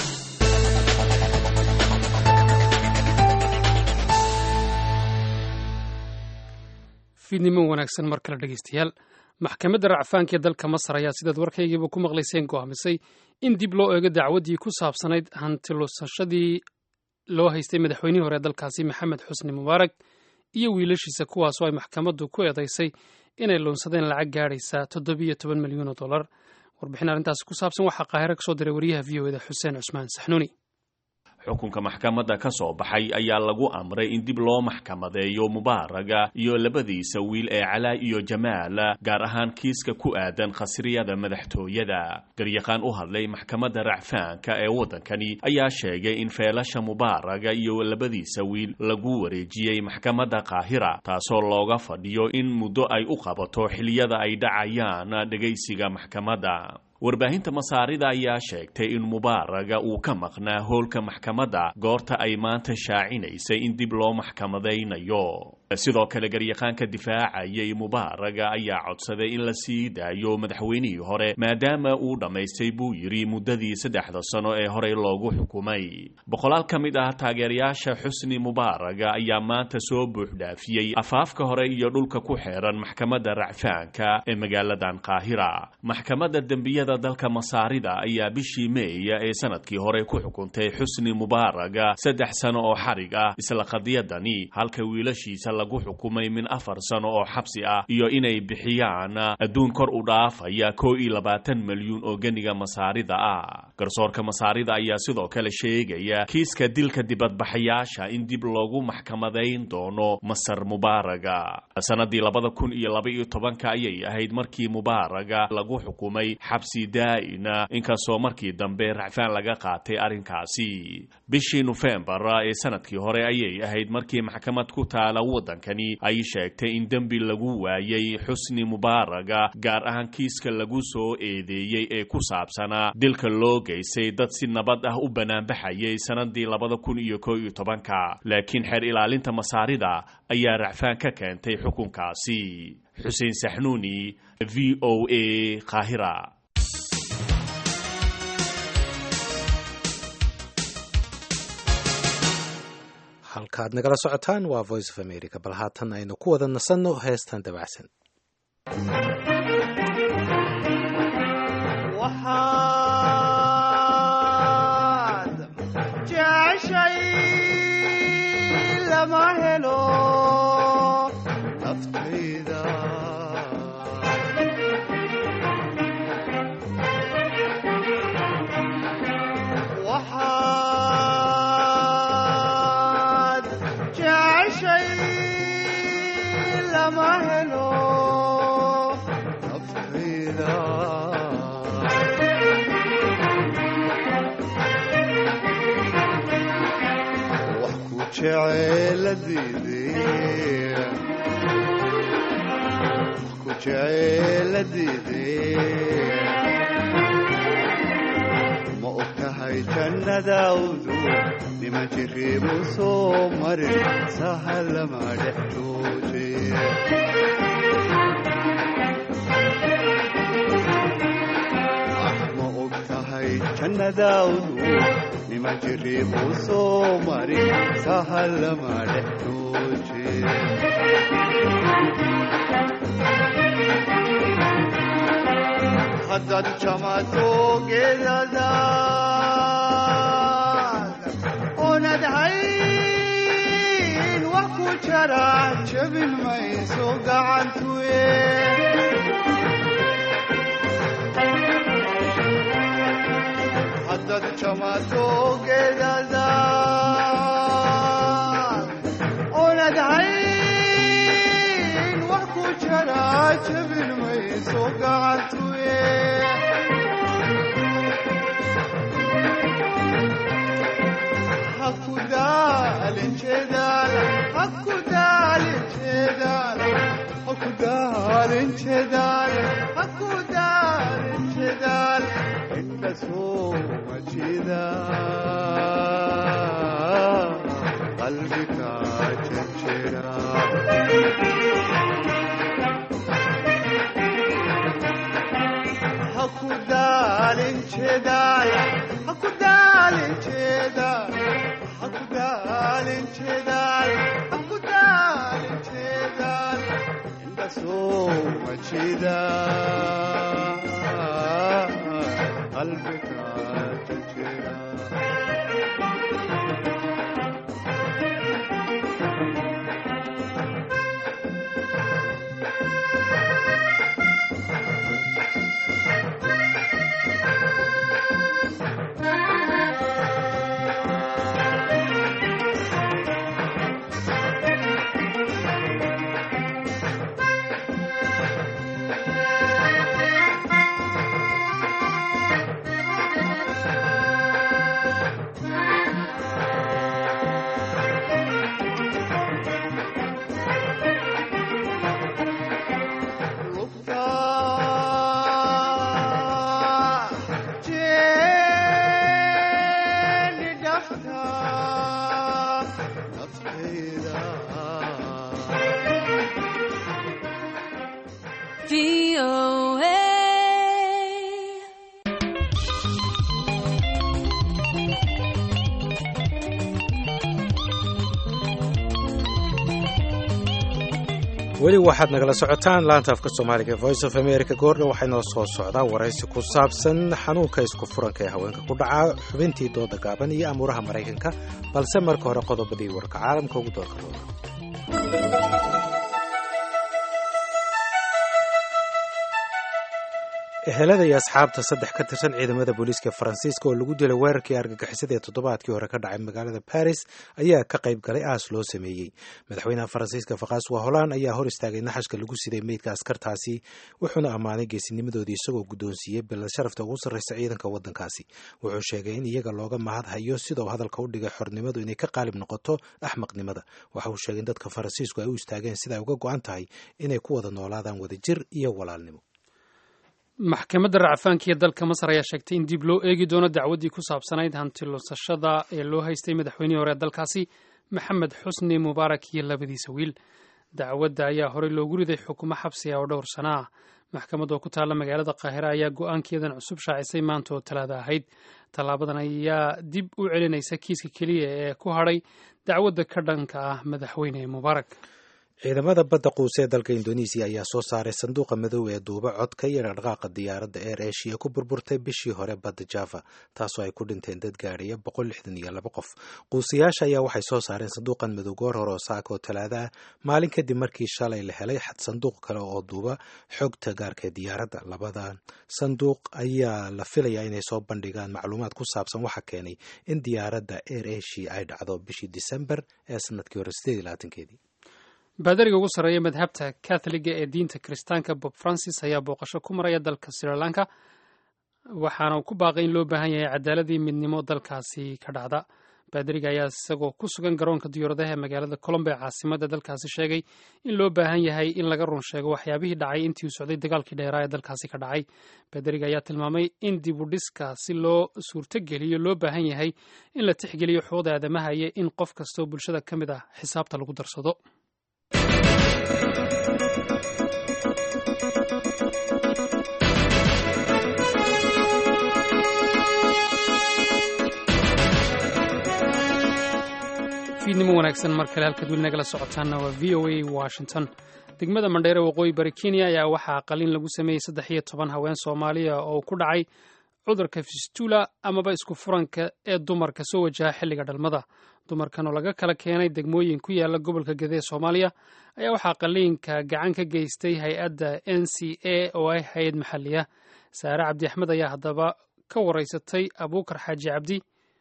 fiidnimo wanaagsan mar kale dhegeystayaal maxkamadda racfaanka ee dalka masar ayaa sidaad warkaygiiba ku maqlayseen go'aamisay in dib loo eego dacwaddii ku saabsanayd hantilusashadii loo haystay madaxweynihii hore ee dalkaasi maxamed xusni mubaarak iyo wiilashiisa kuwaasoo ay maxkamaddu ku eedaysay inay loonsadeen lacag gaadhaysa toddobiyo toban milyan oo dollar warbixin arrintaasi ku saabsan waxaa qaahiro ka soo diray wariyaha v o eda xuseen cusmaan saxnuuni xukunka maxkamadda ka soo baxay ayaa lagu amray in dib loo maxkamadeeyo mubaaraga iyo labadiisa wiil ee calaa iyo jamaal gaar ahaan kiiska ku aadan khasriyada madaxtooyada garyaqaan u hadlay maxkamadda racfaanka ee waddankani ayaa sheegay in feelasha mubaaraga iyo labadiisa wiil lagu wareejiyey maxkamadda qaahira taasoo looga fadhiyo in muddo ay u qabato xiliyada ay dhacayaan dhegaysiga maxkamadda warbaahinta masaarida ayaa sheegtay in mubaaraga uu ka maqnaa hoolka maxkamadda goorta ay maanta shaacinaysay in dib loo maxkamadaynayo sidoo kale garyaqaanka difaacayay mubaaraga ayaa codsaday in la sii daayo madaxweynihii hore maadaama uu dhammaystay buu yidhi muddadii saddexda sano ee horey loogu xukumay boqolaal ka mid ah taageerayaasha xusni mubaaraga ayaa maanta soo buuxdhaafiyey afaafka hore iyo dhulka ku xeeran maxkamadda racfaanka ee magaaladan qaahira maxkamadda dembiyada dalka masaarida ayaa bishii meeya ee sanadkii hore ku xukuntay xusni mubaaraga saddex sano oo xarig ah isla qadiyadani halka wiilashiisa lagu xukumay min afar sano oo xabsi ah iyo inay bixiyaan adduun kor u dhaafaya koo iyo labaatan milyuun oo geniga masaarida ah garsoorka masaarida ayaa sidoo kale sheegaya kiiska dilka dibadbaxayaasha in dib loogu maxkamadayn doono masar mubaaraga sanadii labada kun iyo laba iyo tobanka ayay ahayd markii mubaaraga lagu xukumay xabsi daa'ina inkastoo markii dambe racfaan laga qaatay arrinkaasi bishii nofembar ee sanadkii hore ayay ahayd markii maxkamad ku taala waddankani ay sheegtay in dembi lagu waayay xusni mubaaraga gaar ahaan kiiska lagu soo eedeeyey ee ku saabsanaa dilka loo geystay dad si nabad ah u banaanbaxayay sanadii labada kun iyo koo iyo tobanka laakiin xeer ilaalinta masaarida ayaa racfaan ka keentay xukunkaasi xuseen saxnuuni v o a qaahira halkaad nagala socotaan waa voice of america bal haatan aynu ku wada nasanno heestan dabacsan waxaad jeceshay lama helo naftayda waxaad jeceshay lama helo naftayda wax ku jeceeladiidee wax ku jeceeladiidee ma og tahay jannadawdu nima jiriibu soo marin sahalama dhex jooje ma og tahay jannadawdu nima jiriibu soo marin sahalama dhex jooje haddaad jamato geedadaad oonad hayn wax ku jara jabin mayso gacantuye haddaad jamato geedadaad oonad hayn wax ku jara jabin mayso gacantuye hakudaalin jeedaal hakudaalin jeedaal hakudaalin jeedaal hakudaalin jeedaal inta soo majida qalbiga jejera hakudaalin jeedaal hakudaalin jeedaal hakudaalin jeedaal hakudaalin jeedaal inta soo majida qalbiga jejera weli waxaad nagala socotaan laanta afka soomaaliga voice of america goordha waxaa inoo soo socdaa waraysi ku saabsan xanuunka isku furanka ee haweenka ku dhaca xubintii dooda gaaban iyo amuuraha maraykanka balse marka hore qodobadii warka caalamka ugu doorka rooda ehelada iyo asxaabta saddex ka tirsan ciidamada booliiska faransiiska oo lagu dilay weerarkii argagixisada ee toddobaadkii hore ka dhacay magaalada baris ayaa ka qayb galay aas loo sameeyey madaxweynaha faransiiska fakhaswa holaan ayaa hor istaagay naxashka lagu siday meydka askartaasi wuxuuna ammaanay geesinimadoodii isagoo guddoonsiiyey bilad sharafta ugu sarreysa ciidanka waddankaasi wuxuu sheegay in iyaga looga mahad hayo sidau hadalka u dhigay xornimadu inay ka qaalib noqoto axmaqnimada waxa uu sheegay in dadka faransiisku ay u istaageen sida ay uga go-an tahay inay ku wada noolaadaan wadajir iyo walaalnimo maxkamadda racfaankiiyo dalka masar ayaa sheegtay in dib loo eegi doono dacwaddii ku saabsanayd hanti lunsashada ee loo haystay madaxweynihii hore ee dalkaasi maxamed xusni mubaarak iyo labadiisa wiil dacwadda ayaa horey loogu riday xukumo xabsiga oo dhowr sana ah maxkamad oo ku taalla magaalada qaahira ayaa go-aankeedan cusub shaacisay maanta oo talaada ahayd tallaabadan ayaa dib u celinaysa kiiska keliya ee ku hadhay dacwadda ka dhanka ah madaxweyne mubaarak ciidamada badda quuse ee dalka indonesiya ayaa soo saaray sanduuqa madow ee duuba codka iyo dhaqdhaqaaqa diyaaradda eer eshiya ku burburtay bishii hore badda java taasoo ay ku dhinteen dad gaadhaya boqol lixdan iyo laba qof quusiyaasha ayaa waxay soo saareen sanduuqan madow goor hore oo saaka oo talaada ah maalin kadib markii shalay la helay sanduuq kale oo duuba xogta gaarka ee diyaaradda labadan sanduuq ayaa la filayaa inay soo bandhigaan macluumaad ku saabsan waxa keenay in diyaaradda eer eshiya ay dhacdo bishii disembar ee sanadkii hore sideed iyo labaatankeedii baadariga ugu sarreeya madhabta katholiga ee diinta kiristaanka bob francis ayaa booqasho ku maraya dalka sri lanka waxaana uu ku baaqay in loo baahan yahay cadaaladii midnimo dalkaasi ka dhacda baadariga ayaa isagoo ku sugan garoonka diyaaradaha ee magaalada colombo ee caasimadda dalkaasi sheegay in loo baahan yahay in laga run sheego waxyaabihii dhacay intii uu socday dagaalkii dheeraa ee dalkaasi ka dhacay baadariga ayaa tilmaamay in dib u dhiska si loo suurtogeliyo loo baahan yahay in la tixgeliyo xuquuqda aadamaha iyo in qof kastoo bulshada ka mid ah xisaabta lagu darsado fiidnimo wanaagsan mar kale halkaad weli nagala socotaanna waa v o a washington degmada mandheere waqooyi bari kenya ayaa waxaa qalin lagu sameeyey saddex iyo toban haween soomaaliya oo ku dhacay cudurka fistula amaba isku furanka ee dumarka soo wajaha xilliga dhalmada dumarkan oo laga kala keenay degmooyin ku yaala gobolka gede ee soomaaliya ayaa waxaa qaliinka gacan ka geystay hay-adda n c a oo ah hay-ad maxalli ah saare cabdi axmed ayaa haddaba ka waraysatay abuukar xaaji cabdi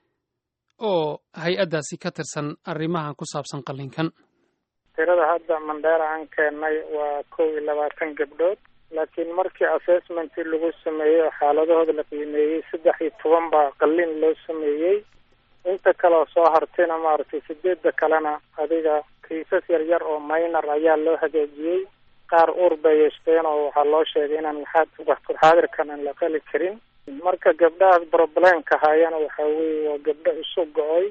oo hay-addaasi ka tirsan arrimahan ku saabsan qaliinkan tirada hadda mandheera aan keennay waa kow iyo labaatan gabdhood laakiin markii assessmentii lagu sameeyey oo xaaladahooda la qiimeeyey saddex iyo toban baa qalin loo sameeyey inta kale oo soo hartayna maaragtay sideedda kalena adiga kiisas yar yar oo minor ayaa loo hagaajiyey qaar uur bay yeeshteen oo waxaa loo sheegay inaan waxaad waqti xaadirkan aan la qali karin marka gabdhahaas problemka hayana waxa weeye waa gabdho isu go-oy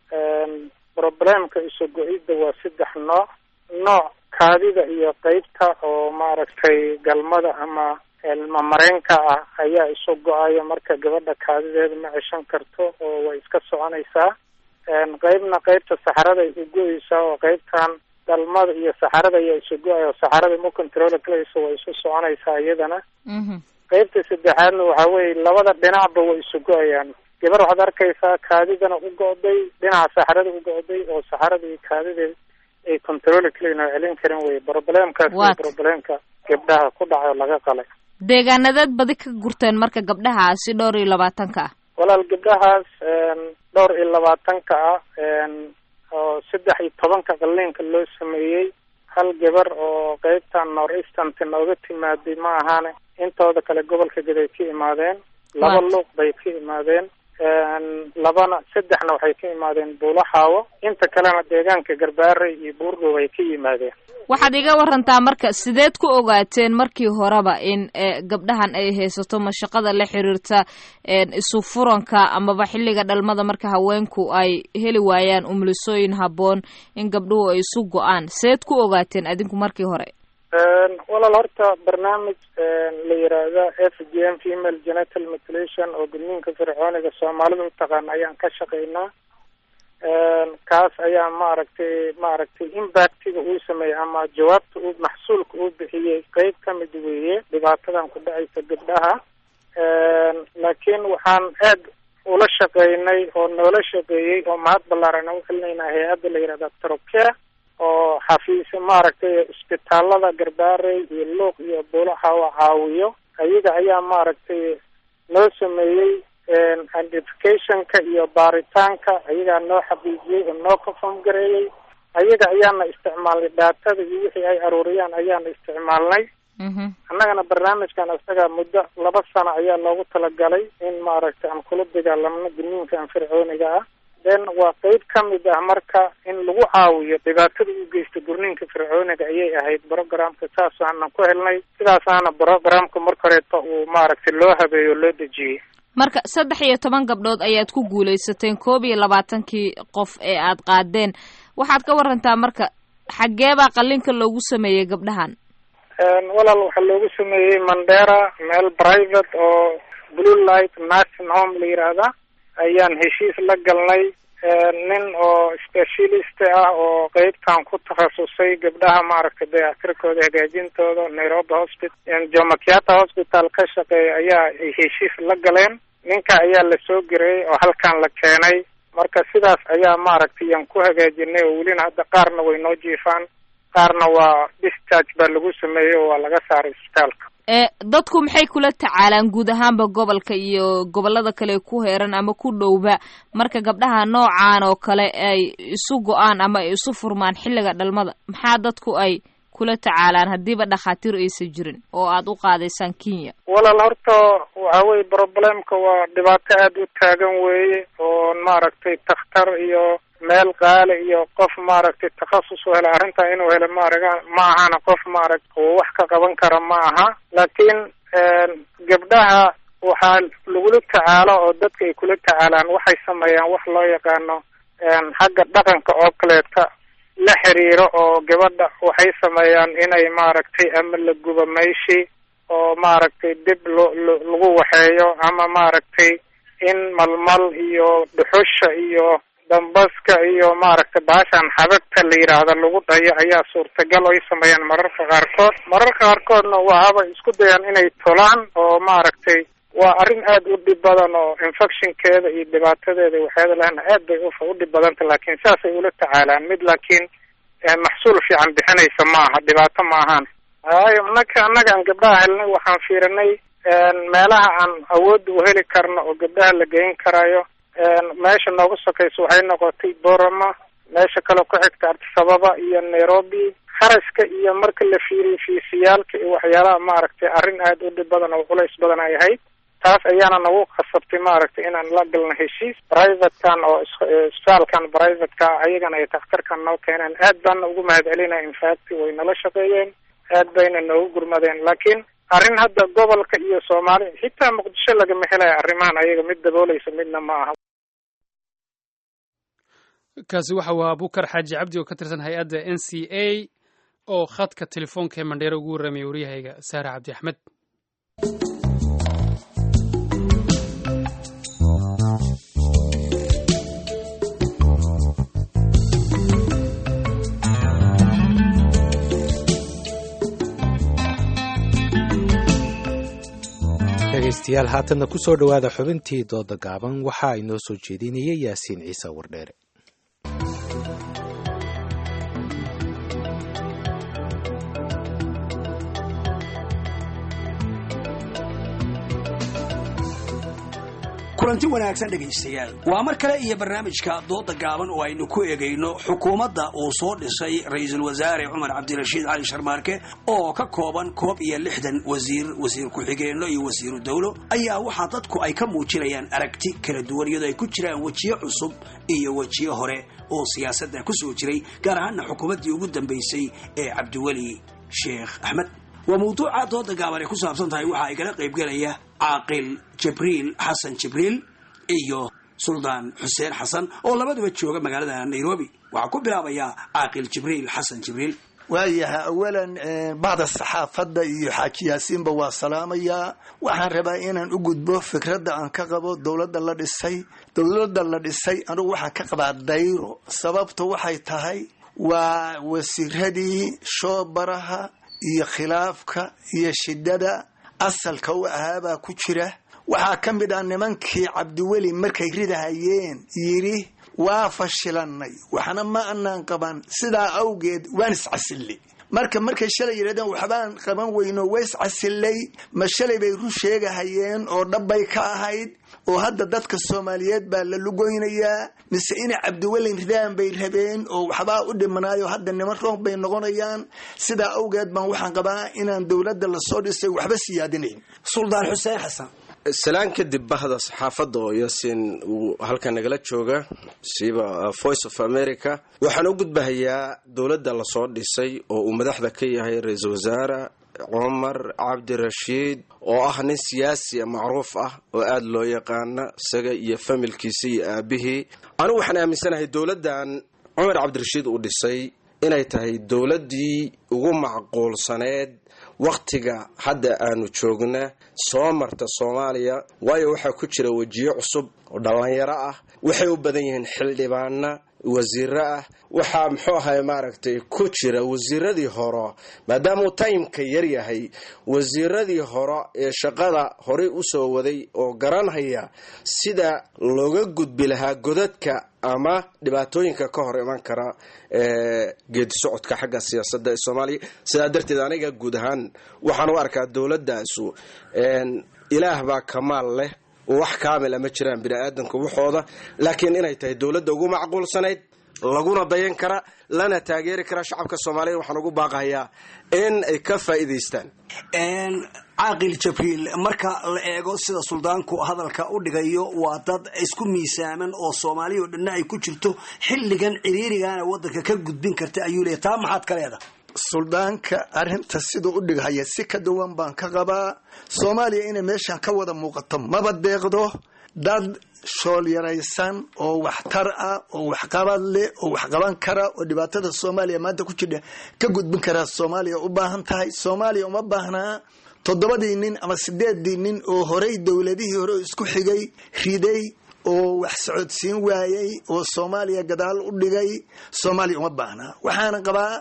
problemka isu go-idda waa saddex nooc nooc kaadida iyo qeybta oo maaragtay galmada ama ilmamareenka ah ayaa isu go-aya marka gabadha kaadideeda ma ceshan karto oo way iska soconaysaa qeybna qeybta saxarada isu go-eysaa oo qeybtan galmada iyo saxarada ayaa isu go-aya oo saxarada ma control kalayso way isu soconaysaa iyadana qeybta saddexaadna waxa weeye labada dhinacba way isu go-ayaan gabar waxaad arkaysaa kaadidana u go-day dhinaca saxarada u go-day oo saxarada iyo kaadideed ay control kalayn oo celin karin wey problemkaas waa problemka gabdhaha ku dhacay oo laga qalay deegaanadeed badi ka gurteen marka gabdhahaasi dhowr iyo labaatanka ah walaal gabdhahaas dhowr iyo labaatanka ah oo saddex iyo tobanka qaliinka loo sameeyey hal gabar oo qeybtan north easternta nooga timaaday ma ahaane intooda kale gobolka gaday ka imaadeen laba luuq bay ka imaadeen labana saddexna waxay ka imaadeen buulaxaawo inta kalena deegaanka garbaare iyo buurgow ay ka yimaadeen waxaad iga warantaa marka sideed ku ogaateen markii horeba in gabdhahan ay haysato mashaqada la xiriirta isu furanka amaba xilliga dhalmada marka haweenku ay heli waayaan umulisooyin habboon in gabdhuhu ay isu go-aan sideed ku ogaateen adinku markii hore walaal horta barnaamij la yiraahda f g m female genital mutilation oo gudniinka fircooniga soomaalida utaqaana ayaan ka shaqeynaa kaas ayaa maaragtay maaragtay impactiga uu sameeyey ama jawaabta uu maxsuulka uu bixiyey qeyb ka mid weeye dhibaatadan ku dhacaysa gabdhaha laakiin waxaan aad ula shaqeynay oo noola shaqeeyey oo mahad ballaaran aan ucelinaynaa hay-adda la yihahda trocare oo xafiis maaragtay isbitaalada garbaarey iyo luuq iyo buulaxawa caawiyo ayaga ayaa maaragtay noo sameeyey identificationka iyo baaritaanka ayagaa noo xaqiijiyey oo noo confirm gareeyey ayaga ayaana isticmaalnay dhaatada iyo wixii ay aruuriyaan ayaana isticmaalnay annagana barnaamijkan isaga muddo laba sano ayaa loogu talagalay in maaragtay aan kula dagaalamno gudniinka aan fircooniga ah then waa qeyb ka mid ah marka in lagu caawiyo dhibaatada u geysta gurniinka fircooniga ayay ahayd programka saasaanan ku helnay sidaasaana programka marka horeeto uu maaragtay loo habeeyo o loo dejiyey marka saddex iyo toban gabdhood ayaad ku guulaysateen koob iyo labaatankii qof ee aad qaadeen waxaad ka warantaa marka xaggee baa qallinka loogu sameeyey gabdhahan walaal waxaa loogu sameeyey mandera meel private oo blue light nursing home la yiraahda ayaan heshiis la galnay nin oo specialist ah oo qeybtan ku takhasusay gabdhaha maaragtay dayactirkooda hagaajintooda nairobi hospital jomo kenyatta hospital ka shaqeeya ayaa ay heshiis la galeen ninka ayaa lasoo gereeyey oo halkan la keenay marka sidaas ayaa maaragtay yaan ku hagaajinay oo welina hadda qaarna way noo jiifaan qaarna waa discharge baa lagu sameeyey oo waa laga saaray isbitaalka ee dadku maxay kula tacaalaan guud ahaanba gobolka iyo gobolada kale ku heeran ama ku dhowba marka gabdhaha noocaan oo kale ay isu go-aan ama ay isu furmaan xilliga dhalmada maxaa dadku ay kula tacaalaan haddiiba dhakhaatiir aysan jirin oo aad u qaadaysaan kenya walaal horta waxa weye problemka waa dhibaato aada u taagan weeye oo maaragtay takhtar iyo meel qaali iyo qof maaragtay takhasus u hela arrintan inuu helo maaraga ma ahana qof maaragta uu wax ka qaban kara ma aha laakiin gabdhaha waxaa lagula tacaalo oo dadka ay kula tacaalaan waxay sameeyaan wax loo yaqaano xagga dhaqanka oo kaleeta la xiriiro oo gabadha waxay sameeyaan inay maaragtay ama la gubo mayshi oo maaragtay dib lo lo lagu waxeeyo ama maaragtay in malmal iyo dhuxusha iyo dambaska iyo maaragtay baashan xabagta la yidhaahda lagu dhayo ayaa suurtagal ay sameeyaan mararka qaarkood mararka qaarkoodna waxaaba isku dayaan inay tolaan oo maaragtay waa arrin aada u dhib badan oo infectionkeeda iyo dhibaatadeeda waxyaada lehna aad bay u dhib badanta laakiin saasay ula tacaalaan mid laakiin maxsuul fiican bixinaysa ma aha dhibaato ma ahaan waayo naka annaga aan gabdhaha helnay waxaan fiirinay meelaha aan awoodda u heli karno oo gabdhaha la geyn karayo meesha noogu sokaysa waxay noqotay borama meesha kale ku xigta artisababa iyo nairobi kharashka iyo marka la fiiriyo fiisiyaalka iyo waxyaalaha maaragtay arrin aada u dhib badan oo culays badan ay ahayd taas ayaana nagu khasabtay maaragtay inaan la galno heshiis privatekan oo isbitaalkan privateka ayagana ay takhtarkan noo keeneen aad baana ugu mahad celinaya infact way nala shaqeeyeen aad bayna noogu gurmadeen laakiin arrin hadda gobolka iyo soomaali xitaa muqdisho lagama helaya arrimahan ayaga mid dabooleysa midna ma aha kaasi waxa uu abukar xaaji cabdi oo ka tirsan hay-adda n c a oo khadka telefoonka ee mandheero ugu warramaya waryahayga saare cabdi axmed dhegaystayaal haatanna ku soo dhowaada xubintii dooda gaaban waxaa inoo soo jeedinayay yaasiin ciise wardheere kulanti wanaagsan dhegaystayaal waa mar kale iyo barnaamijka dooda gaaban oo aynu ku eegayno xukuumadda uu soo dhisay ra-iisul wasaare cumar cabdirashiid cali sharmaarke oo ka kooban koob iyo lixdan wasiir wasiir ku-xigeenno iyo wasiiru dowlo ayaa waxaa dadku ay ka muujinayaan aragti kala duwan iyadoo ay ku jiraan wejiyo cusub iyo wejiyo hore oo siyaasadda ku soo jiray gaar ahaana xukuumaddii ugu dambaysay ee cabdiweli sheekh axmed waa mawduuca dooda gaaban ay ku saabsan tahay waxaa igala qaybgelaya caaqil jibriil xasan jibriil iyo suldaan xuseen xasan oo labaduba jooga magaalada nairobi waxaa ku bilaabayaa caaqil jibriil xasan jibriil waayahay awalan bacda saxaafadda iyo xaaji yaasiinba waa salaamayaa waxaan rabaa inaan u gudbo fikradda aan ka qabo dowladda la dhisay dowladda la dhisay anugu waxaan ka qabaa dayro sababtu waxay tahay waa wasiiradii shoobaraha iyo khilaafka iyo shidada asalka u ahaabaa ku jira waxaa ka mid ah nimankii cabdiweli markay ridahayeen yidhi waa fashilannay waxna ma anaan qaban sidaa awgeed waan iscasilli marka markay shalay yidhahdeen waxbaan qaban weyno ways casilay ma shalay bay run sheegahayeen oo dhabbay ka ahayd oo hadda dadka soomaaliyeed baa la lugoynayaa mise inay cabdiwelin ridaan bay rabeen oo waxbaa u dhimanaayo hadda niman roog bay noqonayaan sidaa awgeed baan waxaan qabaa inaan dowladda lasoo dhisay waxba siyaadinayn suldaan xuseen xasan salaan kadib bahda saxaafadda oo yasin uu halkan nagala jooga siiba voice of america waxaan u gudbahayaa dowladda lasoo dhisay oo uu madaxda ka yahay ra-iisul wasaare cumar cabdirashiid oo ah nin siyaasi macruuf ah oo aada loo yaqaana isaga iyo familkiisa iyo aabihii anigu waxaan aaminsanahay dowladdan cumar cabdirashiid uu dhisay inay tahay dowladdii ugu macquulsaneed wakhtiga hadda aanu joogna soo marta soomaaliya waayo waxaa ku jira wejiyo cusub oo dhallinyaro ah waxay u badan yihiin xildhibaana wasiiro ah waxaa muxuu ahay maaragtay ku jira wasiiradii hore maadaamauu timeka yar yahay wasiiradii hore ee shaqada horey usoo waday oo garanhaya sida looga gudbi lahaa godadka ama dhibaatooyinka ka hor iman kara geedi socodka xagga siyaasadda ee soomaaliya sidaa darteed aniga guud ahaan waxaan u arkaa dowladaasu ilaah baa kamaal leh wax kaamila ma jiraan bini aadamka waxooda laakiin inay tahay dowladda ugu macquulsanayd laguna dayan kara lana taageeri kara shacabka soomaaliya waxaan ugu baaqahayaa in ay ka faa'iidaystaan caaqil jabriil marka la eego sida suldaanku hadalka u dhigayo waa dad isku miisaaman oo soomaaliya oo dhanna ay ku jirto xilligan ciriirigana wadanka ka gudbin karta ayuu leeyahy taa maxaad ka leedahay suldaanka arrinta siduu u dhigahaya si ka duwan baan ka qabaa soomaaliya inay meeshan ka wada muuqato maba deeqdo dad shool yaraysan oo waxtar ah oo waxqabad leh oo waxqaban kara oo dhibaatada soomaaliya maanta ku jidha ka gudbin karaa soomaaliya u baahan tahay soomaaliya uma baahnaa toddobadii nin ama sideedii nin oo horey dowladihii hore isku xigay riday oo wax socodsiin waayey oo soomaaliya gadaal u dhigay soomaaliya uma baahnaa waxaana qabaa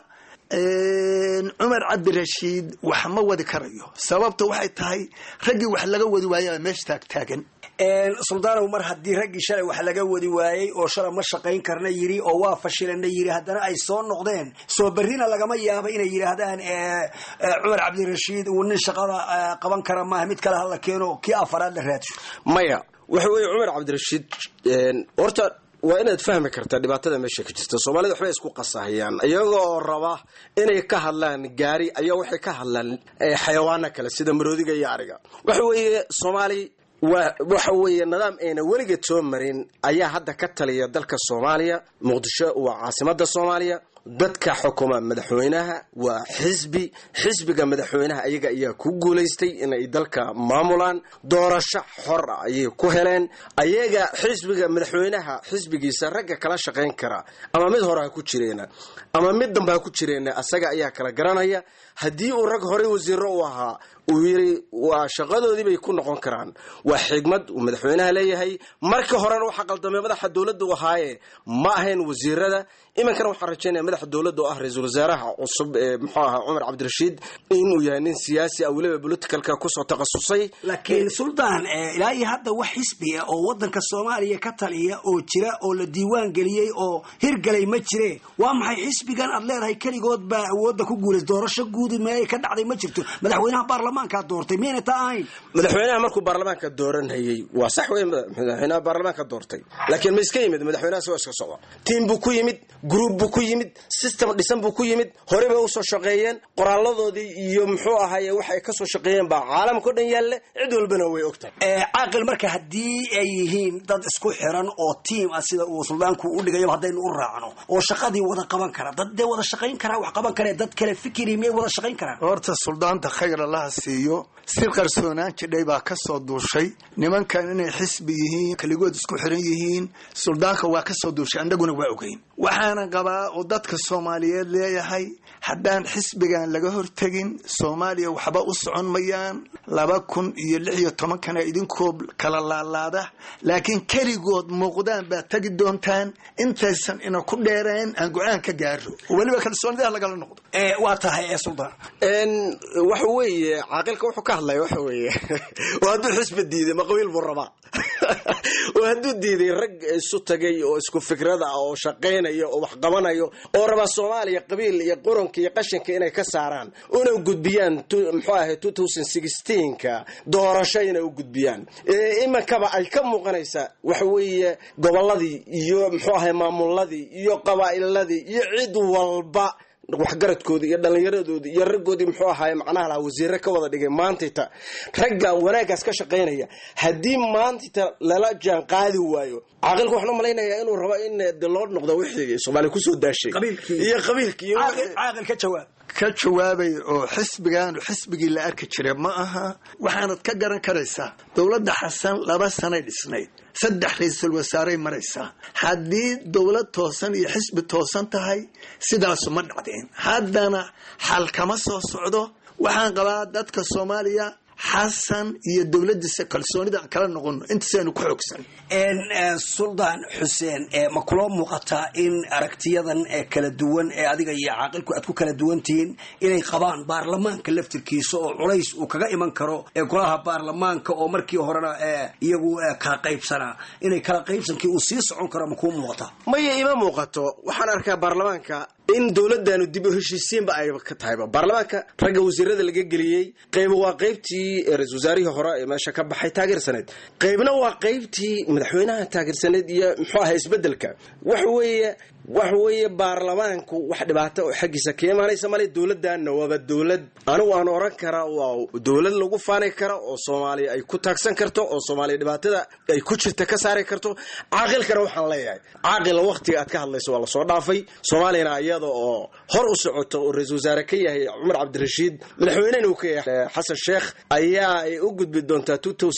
cumar cabdirashiid wax ma wadi karayo sababta waxay tahay raggii wax laga wadi waayaba meesha taagtaagan suldaanow mar haddii raggii shalay wax laga wadi waayey oo shalay ma shaqayn karna yiri oo waa fashilana yiri haddana ay soo noqdeen soo berrina lagama yaabo inay yidhaahdaan cumar cabdirashiid uu nin shaqada qaban kara maaha mid kale hala keeno kii afaraad la raadsho maya waxa weeye cumar cabdirashiid horta waa inaad fahmi kartaa dhibaatada meesha ka jirta soomaalida waxbay isku qasahayaan iyagoo raba inay ka hadlaan gaari ayaa waxay ka hadlaan xayawaano kale sida maroodiga iyo ariga waxa weeye soomaali waxa weeye nidaam ayna weligeed soo marin ayaa hadda ka taliya dalka soomaaliya muqdisho waa caasimada soomaaliya dadka xukuma madaxweynaha waa xisbi xisbiga madaxweynaha ayaga ayaa ku guulaystay inay dalka maamulaan doorasho xor ah ayay ku heleen ayaga xisbiga madaxweynaha xisbigiisa ragga kala shaqayn kara ama mid hore ha ku jireena ama mid dambe ha ku jireena asaga ayaa kala garanaya haddii uu rag horey wasiiro u ahaa uu yiri waa shaqadoodii bay ku noqon karaan waa xigmad uu madaxweynaha leeyahay markii horena waxaa qaldamay madaxa dowladda u ahaaye ma ahayn wasiirada iminkana waxaan rajaynaya madaxa dowladda oo ah ra-iisul wasaaraha cusub ee muxuu ahaa cumar cabdirashiid inuu yahay nin siyaasi ah weliba politicalka kusoo takhasusay laakiin suldaan ilaa iyo hadda wax xisbi ah oo wadanka soomaaliya ka taliya oo jira oo la diiwaan geliyey oo hirgalay ma jire waa maxay xisbigan aad leedahay keligood baa awoodda ku guulays doorasho guudi meelay ka dhacday ma jirto madaxweynaha baarlamaankaa doortay miyayna taa ahayn madaxweynaha markuu baarlamaanka dooranhayey waa sax wey madaxweynaha baarlamaanka doortay laakiin ma iska yimid madaxweynaha sigoo iska socda tiim buu ku yimid gruub buu ku yimid system dhisan buu ku yimid horey bay usoo shaqeeyeen qoraaladoodii iyo muxuu ahaye waxay kasoo shaqeeyeen baa caalamka o dhan yaalle cid walbana way ogtahay caaqil marka haddii ay yihiin dad isku xiran oo tiim ah sida uu suldaanku u dhigayo haddaynu u raacno oo shaqadii wada qaban kara dad dee wada shaqayn karaa wax qaban kare dad kale fikiri miyay wada shaqayn karaan horta suldaanta khayr allaha siiyo si qarsoonaan jidhay baa ka soo duushay nimankan inay xisbi yihiin keligood isku xiran yihiin suldaanka waa ka soo duushay annaguna waa ogeyn waxaana qabaa oo dadka soomaaliyeed leeyahay haddaan xisbigan laga hortegin soomaaliya waxba u socon mayaan laba kun iyo lix iyo tobankana idinkoo kala laalaada laakiin keligood muuqdaan baad tegi doontaan intaysan ina ku dheereen aan go-aan ka gaaro oo weliba kalsoonidaha lagala noqdo waa tahay ee suldaan waxa weeye caaqilka wuxuu ka hadlaya waxa weeye waa hadduu xisbi diiday ma qabiil buu rabaa oo hadduu diiday rag isu tagay oo isku fikrada ah oo shaqaynaya oo wax qabanayo oo rabaa soomaaliya qabiil iyo quranka iyo qashinka inay ka saaraan una gudbiyaan muxuu ahay ka doorasho inay u gudbiyaan iminkaba ay ka muuqanaysaa waxa weeye gobolladii iyo muxuu ahay maamuladii iyo qabaa'iladii iyo cid walba waxgaradkoodii iyo dhallinyaradoodii iyo raggoodii muxuu ahaay macnaha lahaa wasiire ka wada dhigay maantayta ragga wanaaggaas ka shaqaynaya haddii maantayta lala jaan qaadi waayo caaqilku waxaan u malaynayaa inuu rabo in de loo noqdo wixii soomaaliya kusoo daashay iyo qabiilkii caaqil ka jawaab ka jawaabay oo xisbigaanu xisbigii la arki jiray ma aha waxaanad ka garan karaysaa dowladda xasan laba sanay dhisnayd saddex ra-iisul wasaaray maraysaa haddii dowlad toosan iyo xisbi toosan tahay sidaasu ma dhacdeen haddana xal kama soo socdo waxaan qabaa dadka soomaaliya xasan iyo dowladiisa kalsoonida aan kala noqono intaasaynu ku xoogsan suldaan xuseen ma kuloo muuqataa in aragtiyadan kala duwan ee adiga iyo caaqilku aad ku kala duwan tihiin inay qabaan baarlamaanka laftirkiisa oo culays uu kaga iman karo golaha baarlamaanka oo markii horena iyagu kala qaybsanaa inay kala qaybsankii uu sii socon karo ma kuu muuqataa maya ima muuqato waxaan arkaa baarlamaanka in dowladanu dib u heshiisiinba ay ka tahayba baarlamaanka ragga wasiirada laga geliyey qayb waa qaybtii ra-isul wasaarihii hore ee meesha ka baxay taageersaneed qaybna waa qaybtii madaxweynaha taageersaneed iyo muxuu ahay isbedelka waxa weeye waxa weeye baarlamaanku wax dhibaato oo xaggiisa ka imaanaysa male dowladana waaba dowlad anigu aan oran karaa waa dowlad lagu faani kara oo soomaaliya ay ku taagsan karto oo soomaaliya dhibaatada ay ku jirta ka saari karto caaqilkana waxaan leeyahay caaqila waqtiga aad ka hadlayso waa lasoo dhaafay soomaaliyana iyada oo hor u socoto oo ra-isul wasaare ka yahay cumar cabdirashiid madaxweynena uu ka yahay xasan sheekh ayaa ay u gudbi doontaa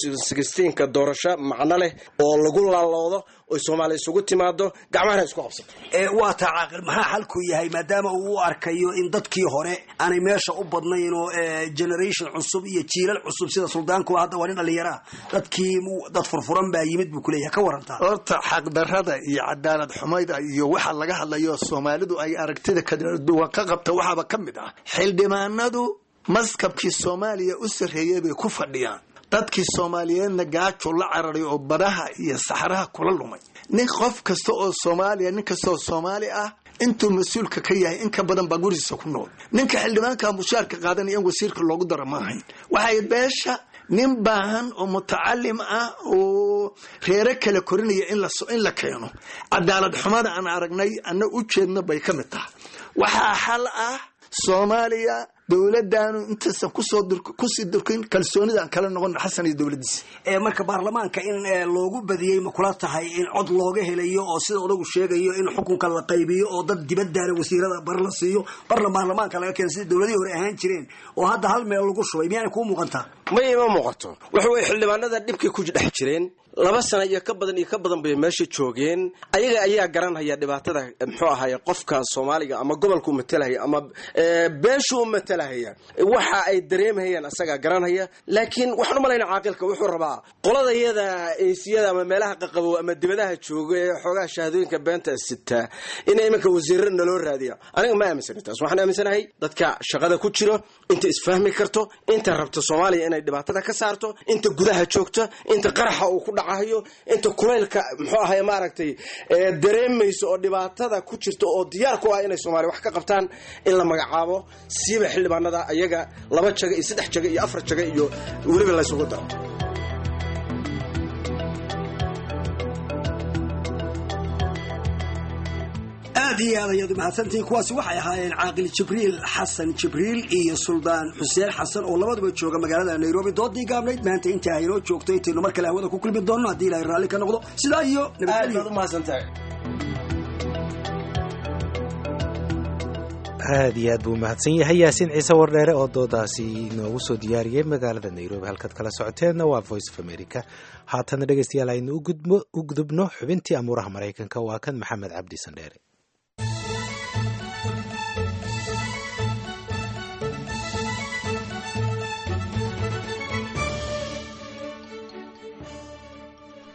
ka doorasho macno leh oo lagu laaloodo oy soomaaliya isugu timaado gacmahana isku qabsato waa taa caaqil maxaa xalku yahay maadaama uu u arkayo in dadkii hore aanay meesha u badnayn oo generation cusub iyo jiilal cusub sida suldaankuwa hadda waa nin dhallinyaraa dadkii dad furfuran baa yimid buu kuleeyahay ka warantaa horta xaqdarada iyo cadaalad xumayda iyo waxa laga hadlayo soomaalidu ay aragtida kala duwan ka qabta waxaaba ka mid ah xildhibaanadu maskabkii soomaaliya u sarreeyay bay ku fadhiyaan dadkii soomaaliyeedna gaajo la cararay oo badaha iyo saxraha kula lumay nin qof kasta oo soomaaliya nin kasta oo soomaali ah intuu mas-uulka ka yahay in ka badan baa gurigiisa ku nool ninka xildhibaanka mushaarka qaadanaya in wasiirka loogu daro ma ahayn waxay beesha nin baahan oo mutacalim ah oo reero kala korinaya in la keeno cadaalad xumada aan aragnay ana u jeedno bay ka mid tahay waxaa xal ah soomaaliya dowladanu intaysan kusii durkin kalsoonida aan kala noqon xasan iyo dowladiisa marka baarlamaanka in loogu badiyey ma kula tahay in cod looga helayo oo sida odagu sheegayo in xukunka la qaybiyo oo dad dibadaana wasiirada bar la siiyo barna baarlamaanka laga keeno sida dowladihii hore ahaan jireen oo hadda hal meel lagu shubay miyaana kuu muuqantaa may ima muuqato waxa weye xildhibaanada dhibkay ku dhex jireen laba sana iyo ka badan iyo ka badan bay meesha joogeen ayaga ayaa garanhaya dhibaatada muxuu ahaye qofka soomaaliga ama gobolka u matalahaya ama beeshu u matalahaya waxa ay dareemhayaan asagaa garanhaya laakiin waxaan u malayna caaqilka wuxuu rabaa qolada yada eesiyada ama meelaha qaqabow ama dibadaha jooga ee xoogaha shahaadooyinka beenta sitaa in iminka wasiirra naloo raadiya aniga ma aaminsana taas waxaan aaminsanahay dadka shaqada ku jiro inta isfahmi karto inta rabto soomaaliya inay dhibaatada ka saarto inta gudaha joogta inta qaraxa uu ku dhacayo inta kulaylka muxuu ahay maaragtay dareemayso oo dhibaatada ku jirta oo diyaar ku ah inay soomaaliya wax ka qabtaan in la magacaabo siiba xildhibaanada ayaga laba jaga iyo saddex jaga iyo afar jaga iyo weliba laysugu daro aad iyo aad ayaad umahadsantihiin kuwaasi waxay ahaayeen caaqil jibriil xasan jibriil iyo suldaan xuseen xasan oo labaduba jooga magaalada nairobi doodii gaabnayd maanta intaa haynoo joogto intaynu mar kale hawada ku kulmi doonno haddii ilahay raalli ka noqdo sidaa iyo aad iyo aad buu umahadsan yahay yaasiin ciise wardheere oo doodaasi inoogu soo diyaariyey magaalada nairobi halkaad kala socoteenna waa voice of america haatana dhegeystayaal aynu u gudubno xubintii amuuraha maraykanka waa kan maxamed cabdi sandheere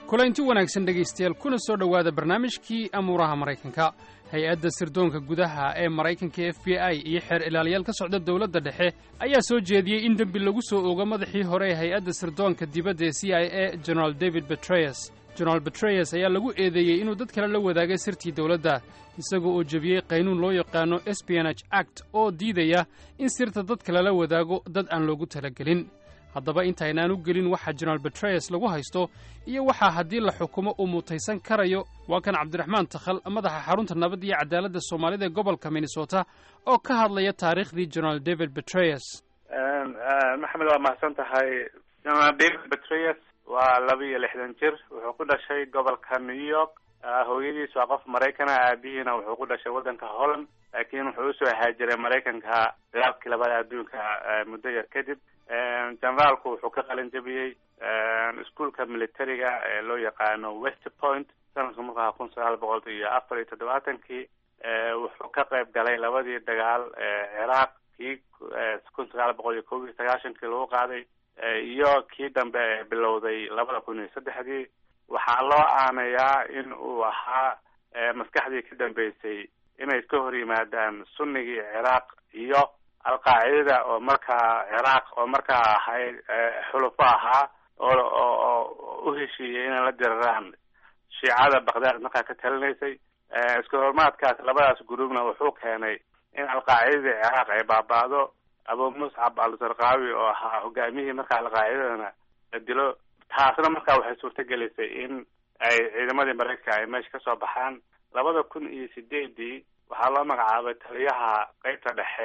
kulanti wanaagsan dhegaystayaal kuna soo dhowaada barnaamijkii amuuraha maraykanka hay-adda sirdoonka gudaha ee maraykanka f b i iyo xeer ilaaliyaal ka socda dowladda dhexe ayaa soo jeediyey in dembi lagu soo ogo madaxii hore ee hay-adda sirdoonka dibadda ee c i a generaal david betreyes generaal betreyes ayaa lagu eedeeyey inuu dad kale la wadaagay sirtii dowladda isagoo oo jebiyey qaynuun loo yaqaano espionage act oo diidaya in sirta dadka lala wadaago dad aan loogu talagelin haddaba intaynaan u gelin waxa generaal betreyes lagu haysto iyo waxaa haddii la xukumo uu mutaysan karayo waa kan cabdiraxmaan takhal madaxa xarunta nabad iyo cadaaladda soomaalida ee gobolka minnesota oo ka hadlaya taariikhdii generaal david betreyes maxamed waa mahadsan tahay generaal david betreyes waa laba iyo lixdan jir wuxuu ku dhashay gobolka new york hooyadiis waa qof maraykana aabihiina wuxuu ku dhashay waddanka holland laakiin wuxuu usoo haajiray maraykanka dagaalkii labada adduunka muddo yar kadib generaalku wuxuu ka qalin jabiyey iskuolka militariga ee loo yaqaano west point sanadka markaa kun sagaal boqol iyo afar iyo toddobaatankii wuxuu ka qayb galay labadii dagaal ciraaq kii kun sagaal boqol iyo kob iyo sagaashankii lagu qaaday iyo kii dambe ee bilowday labada kun iyo saddexdii waxaa loo aanayaa in uu ahaa maskaxdii ka dambeysay inay iska hor yimaadaan sunnigii ciraaq iyo alqaacidada oo markaa ciraaq oo markaa ahayd xulufo ahaa oo oo u heshiiyey inay la diraraan shiicada bakdaad markaa ka talinaysay isku hormaadkaas labadaas gruubna wuxuu keenay in alqaacidadii ciraaq ay baaba'do abu muscab al-sarqaawi oo ahaa hogaamiyihii markaa alqaacidadana la dilo taasna markaa waxay suurtagelisay in ay ciidamadii maraykanka ay meesha kasoo baxaan labada kun iyo sideedii waxaa loo magacaabay taliyaha qeybta dhexe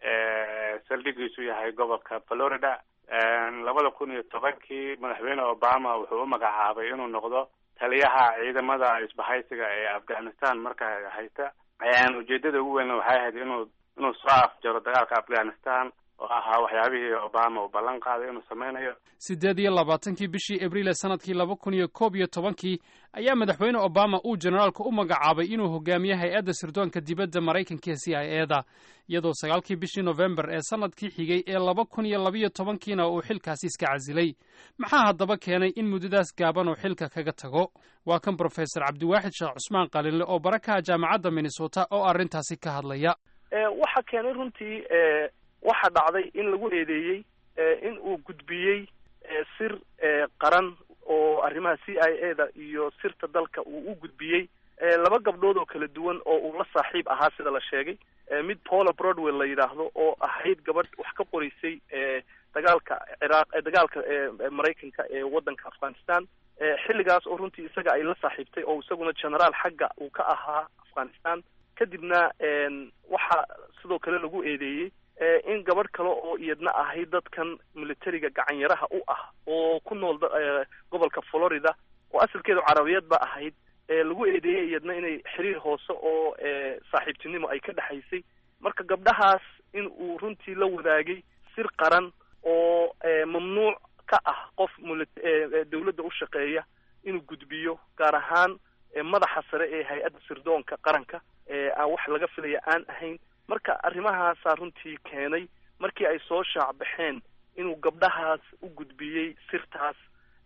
ee saldhigiisu yahay gobolka florida labada kun iyo tobankii madaxweyne obama wuxuu u magacaabay inuu noqdo taliyaha ciidamada isbahaysiga ee afghanistan markaa haysta ujeedada ugu weyn waxay ahayd inuu inuu soo afjaro dagaalka afghanistan oo ahaa waxyaabihii obama uu ballan qaaday inuu sameynayo siddeed iyo labaatankii bishii abriil ee sanadkii laba kun iyo koob iyo tobankii ayaa madaxweyne obama uu generaalka u magacaabay inuu hogaamiyo hay-adda sirdoonka dibadda maraykanka ee c i e da iyadoo sagaalkii bishii nofembar ee sanadkii xigay ee laba kun iyo labiyo tobankiina uu xilkaasi iska casilay maxaa haddaba keenay in muddadaas gaaban uu xilka kaga tago waa kan brofesor cabdiwaaxid sheekh cusmaan qalinle oo barakaha jaamacadda minnesota oo arrintaasi ka hadlaya waxa keenay runtii waxaa dhacday in lagu eedeeyey in uu gudbiyey sir qaran oo arrimaha c i a da iyo sirta dalka uu u gudbiyey laba gabdhood oo kala duwan oo uu la saaxiib ahaa sida la sheegay mid paula broadwell la yidhaahdo oo ahayd gabadh wax ka qoraysay dagaalka ciraaq dagaalka maraykanka ee waddanka afghanistan xilligaas oo runtii isaga ay la saaxiibtay oo isaguna generaal xagga uu ka ahaa afghanistan kadibna waxaa sidoo kale lagu eedeeyey in gabadh kale oo iyadna ahayd dadkan militariga gacanyaraha u ah oo ku nool gobolka florida oo asalkeedu carabiyad ba ahayd lagu eedeeyey iyadna inay xiriir hoose oo saaxiibtinimo ay ka dhexaysay marka gabdhahaas in uu runtii la wadaagay sir qaran oo mamnuuc ka ah qof dawladda u shaqeeya inuu gudbiyo gaar ahaan madaxa sare ee hay-adda sirdoonka qaranka aan wax laga filaya aan ahayn marka arrimahaasaa runtii keenay markii ay soo shaacbaxeen inuu gabdhahaas u gudbiyey sirtaas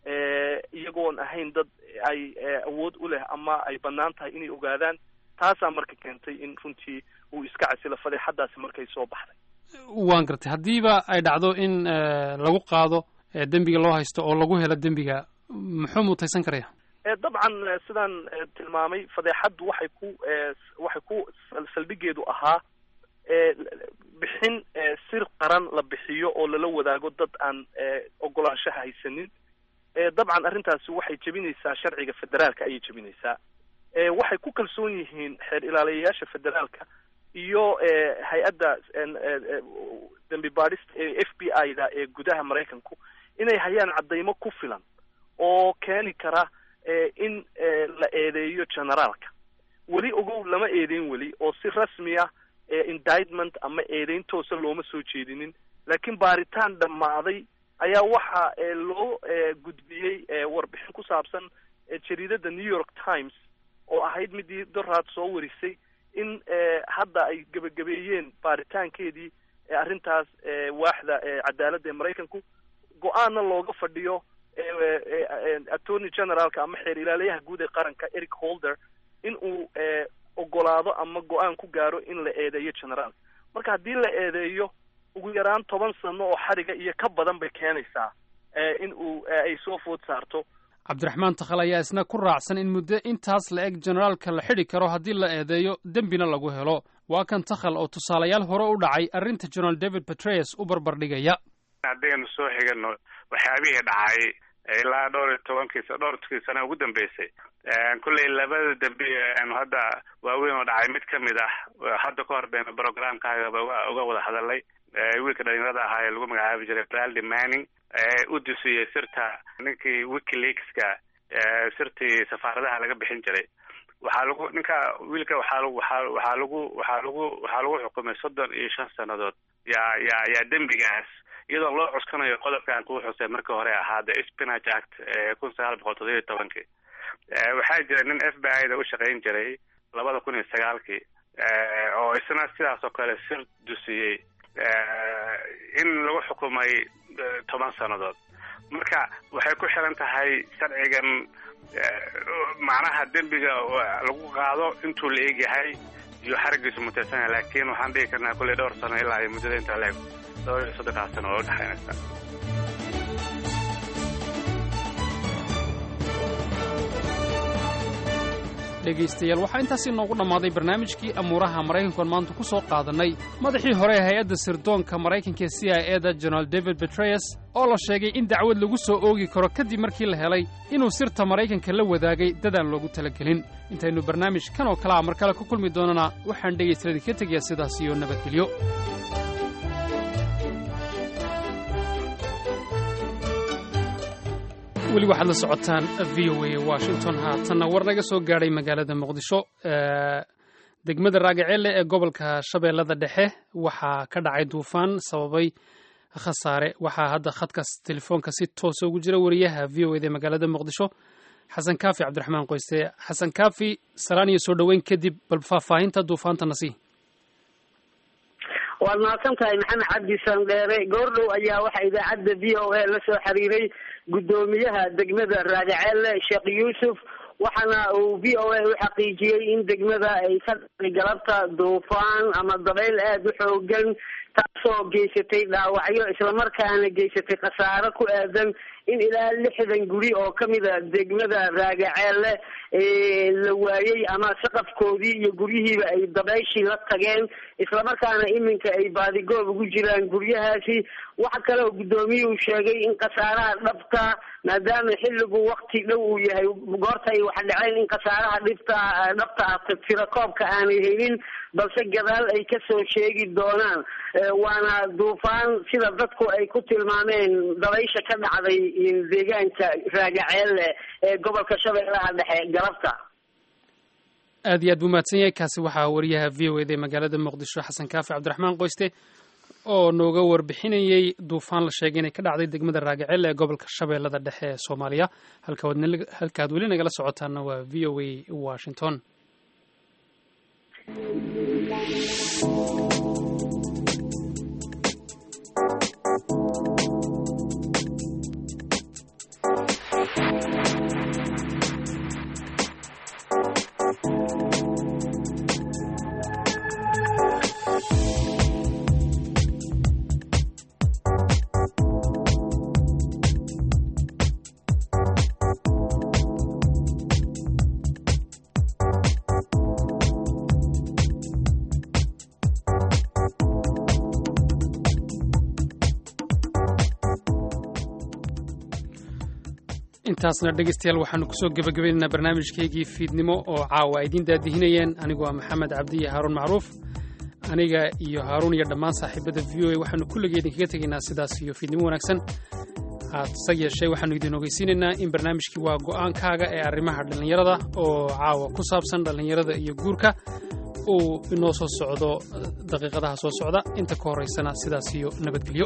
iyagoon ahayn dad ay awood u leh ama ay bannaan tahay inay ogaadaan taasaa marka keentay in runtii uu iska casilo fadeexadaasi markay soo baxday waan gartay haddiiba ay dhacdo in lagu qaado dembiga loo haysto oo lagu helo dembiga muxuu mutaysan karaya dabcan sidaan tilmaamay fadeexaddu waxay ku waxay ku saldhigeedu ahaa bixin sir qaran la bixiyo oo lala wadaago dad aan ogolaanshaha haysanin dabcan arrintaasi waxay jebinaysaa sharciga federaalka ayay jebinaysaa waxay ku kalsoon yihiin xeer ilaaliyayaasha federaalka iyo hay-adda dembi baadhista ee f b i da ee gudaha maraykanku inay hayaan caddaymo ku filan oo keeni kara in la eedeeyo generaalka weli ogow lama eedeyn weli oo si rasmi ah indictment ama eedeyn toosa looma soo jeedinin laakiin baaritaan dhammaaday ayaa waxa loo gudbiyey warbixin ku saabsan jariidada new york times oo ahayd midii doraad soo warisay in hadda ay gebagabeeyeen baaritaankeedii arrintaas waaxda cadaaladda ee maraykanku go-aanna looga fadhiyo attorney generaalka ama xeer ilaaliyaha guud ee qaranka eric holder in uu ogolaado ama go-aan ku gaaro in la eedeeyo generaal marka haddii la eedeeyo ugu yaraan toban sano oo xadhiga iyo ka badan bay keenaysaa in uu ay soo food saarto cabdiraxmaan takhal ayaa isna ku raacsan in muddo intaas la eg generaalka la xidhi karo haddii la eedeeyo dembina lagu helo waa kan takhal oo tusaalayaal hore u dhacay arrinta general david petraeus u barbardhigaya haddaynu soo xigano waxyaabihii dhacay ilaa dhowr iyo tobankiisa dhowrkii sana ugu dambeysay kulley labada dambe aanu hadda waaweyn oo dhacay mid kamid ah hadda ka hor baynu programkaagaba uga wada hadalay wiilka dhalinyarada ahaa ee lagu magacaabi jiray braldi manning u dusiyey sirta ninkii wikileakska sirtii safaaradaha laga bixin jiray waxaa lagu ninka wiilka waxaa waxaa waxaa lagu waxaa lagu waxaa lagu xukumay soddon iyo shan sannadood yaa yaa yaa dembigaas iyadoo loo cuskanayo qodobkan kuu xusay markii hore ahaa the spinach act kun sagaal boqol toddoba iyo tobankii waxaa jira nin f b i da u shaqayn jiray labada kun iyo sagaalkii oo isna sidaas oo kale sir dusiyey in lagu xukumay toban sannadood marka waxay ku xiran tahay sharcigan macnaha dembiga lagu qaado intuu la egyahay iyo xarigiisu mutaysan yahay laakiin waxaan dhigi karnaa kulley dhowr sano ilaa iyo muddada intaa la eg dhowr iyo soddonkaas sano oo udhexaynaysa dhegaystayaal waxaa intaasi noogu dhammaaday barnaamijkii amuuraha maraykankuan maanta ku soo qaadannay madaxii hore ee hay-adda sirdoonka maraykanka ee c i e da general david betreyes oo la sheegay in dacwad lagu soo oogi karo kadib markii la helay inuu sirta maraykanka la wadaagay dadaan loogu talagelin intaynu barnaamij kan oo kale a mar kale ku kulmi doonana waxaan dhegaystayaal idinka tegayaa sidaas iyo nabadgelyo weli waxaad la socotaan v o a washington haatanna war naga soo gaadhay magaalada muqdisho degmada raagaceelle ee gobolka shabeellada dhexe waxaa ka dhacay duufaan sababay khasaare waxaa hadda khadkaas telefoonka si toosa ugu jira wariyaha v o eda ee magaalada muqdisho xasan kaafi cabdiraxmaan qoyste xasan kaafi salaan iyo soo dhoweyn kadib bal faahfaahinta duufaantana sii waad mahadsan tahay maxamed cabdi sandheere goordhow ayaa waxaa idaacadda v o a la soo xiriiray guddoomiyaha degmada raagaceelle sheekh yuusuf waxaana uu v o a u xaqiijiyey in degmada ay ka dhacday galabta duufaan ama dabayl aada u xoogan taasoo geysatay dhaawacyo islamarkaana geysatay khasaaro ku aadan in ilaa lixdan guri oo kamida degmada raagaceelle la waayey ama saqafkoodii iyo guryihiiba ay dabayshii la tageen islamarkaana iminka ay baadigoob ugu jiraan guryahaasi waxa kale oo guddoomiyuhu sheegay in khasaaraha dhabta maadaama xilligu wakti dhow uu yahay goorta ay wax dhaceen in khasaaraha dhibta dhabta ah tirakoobka aanay helin balse gadaal ay kasoo sheegi doonaan waana duufaan sida dadku ay ku tilmaameen dabaysha ka dhacday deegaanka raagaceelle ee gobolka shabeellaha dhexe galabta aad iyo aad buu mahadsan yahay kaasi waxaa wariyaha v o eda ee magaalada muqdisho xasan kaafi cabdiraxmaan qoyste oo nooga warbixinayey duufaan la sheegay inay ka dhacday degmada raagacelle ee gobolka shabeellada dhexe ee soomaaliya halkaad weli nagala socotaana waa v o a washington intaasna dhegaystayaal waxaanu kusoo gebagabaynaynaa barnaamijkaygii fiidnimo oo caawa ay idiin daadihinayeen anigu waa maxamed cabdi iyo haaruun macruuf aniga iyo haaruun iyo dhammaan saaxiibada v o a waxaanu kulligii idinkaga tegaynaa sidaas iyo fiidnimo wanaagsan hase yeeshee waxaanu idin ogeysiinaynaa in barnaamijkii waa go'aankaaga ee arrimaha dhallinyarada oo caawa ku saabsan dhallinyarada iyo guurka uu inoo soo socdo daqiiqadaha soo socda inta ka horaysana sidaas iyo nabadgelyo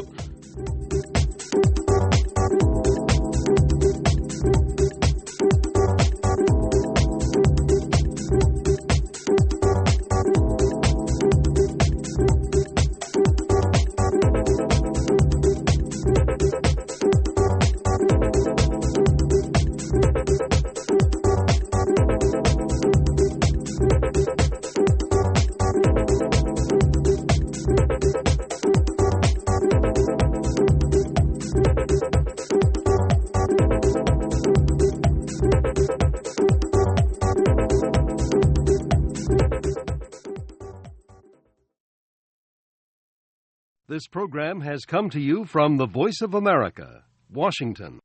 This program has come to you from the Voice of America, Washington.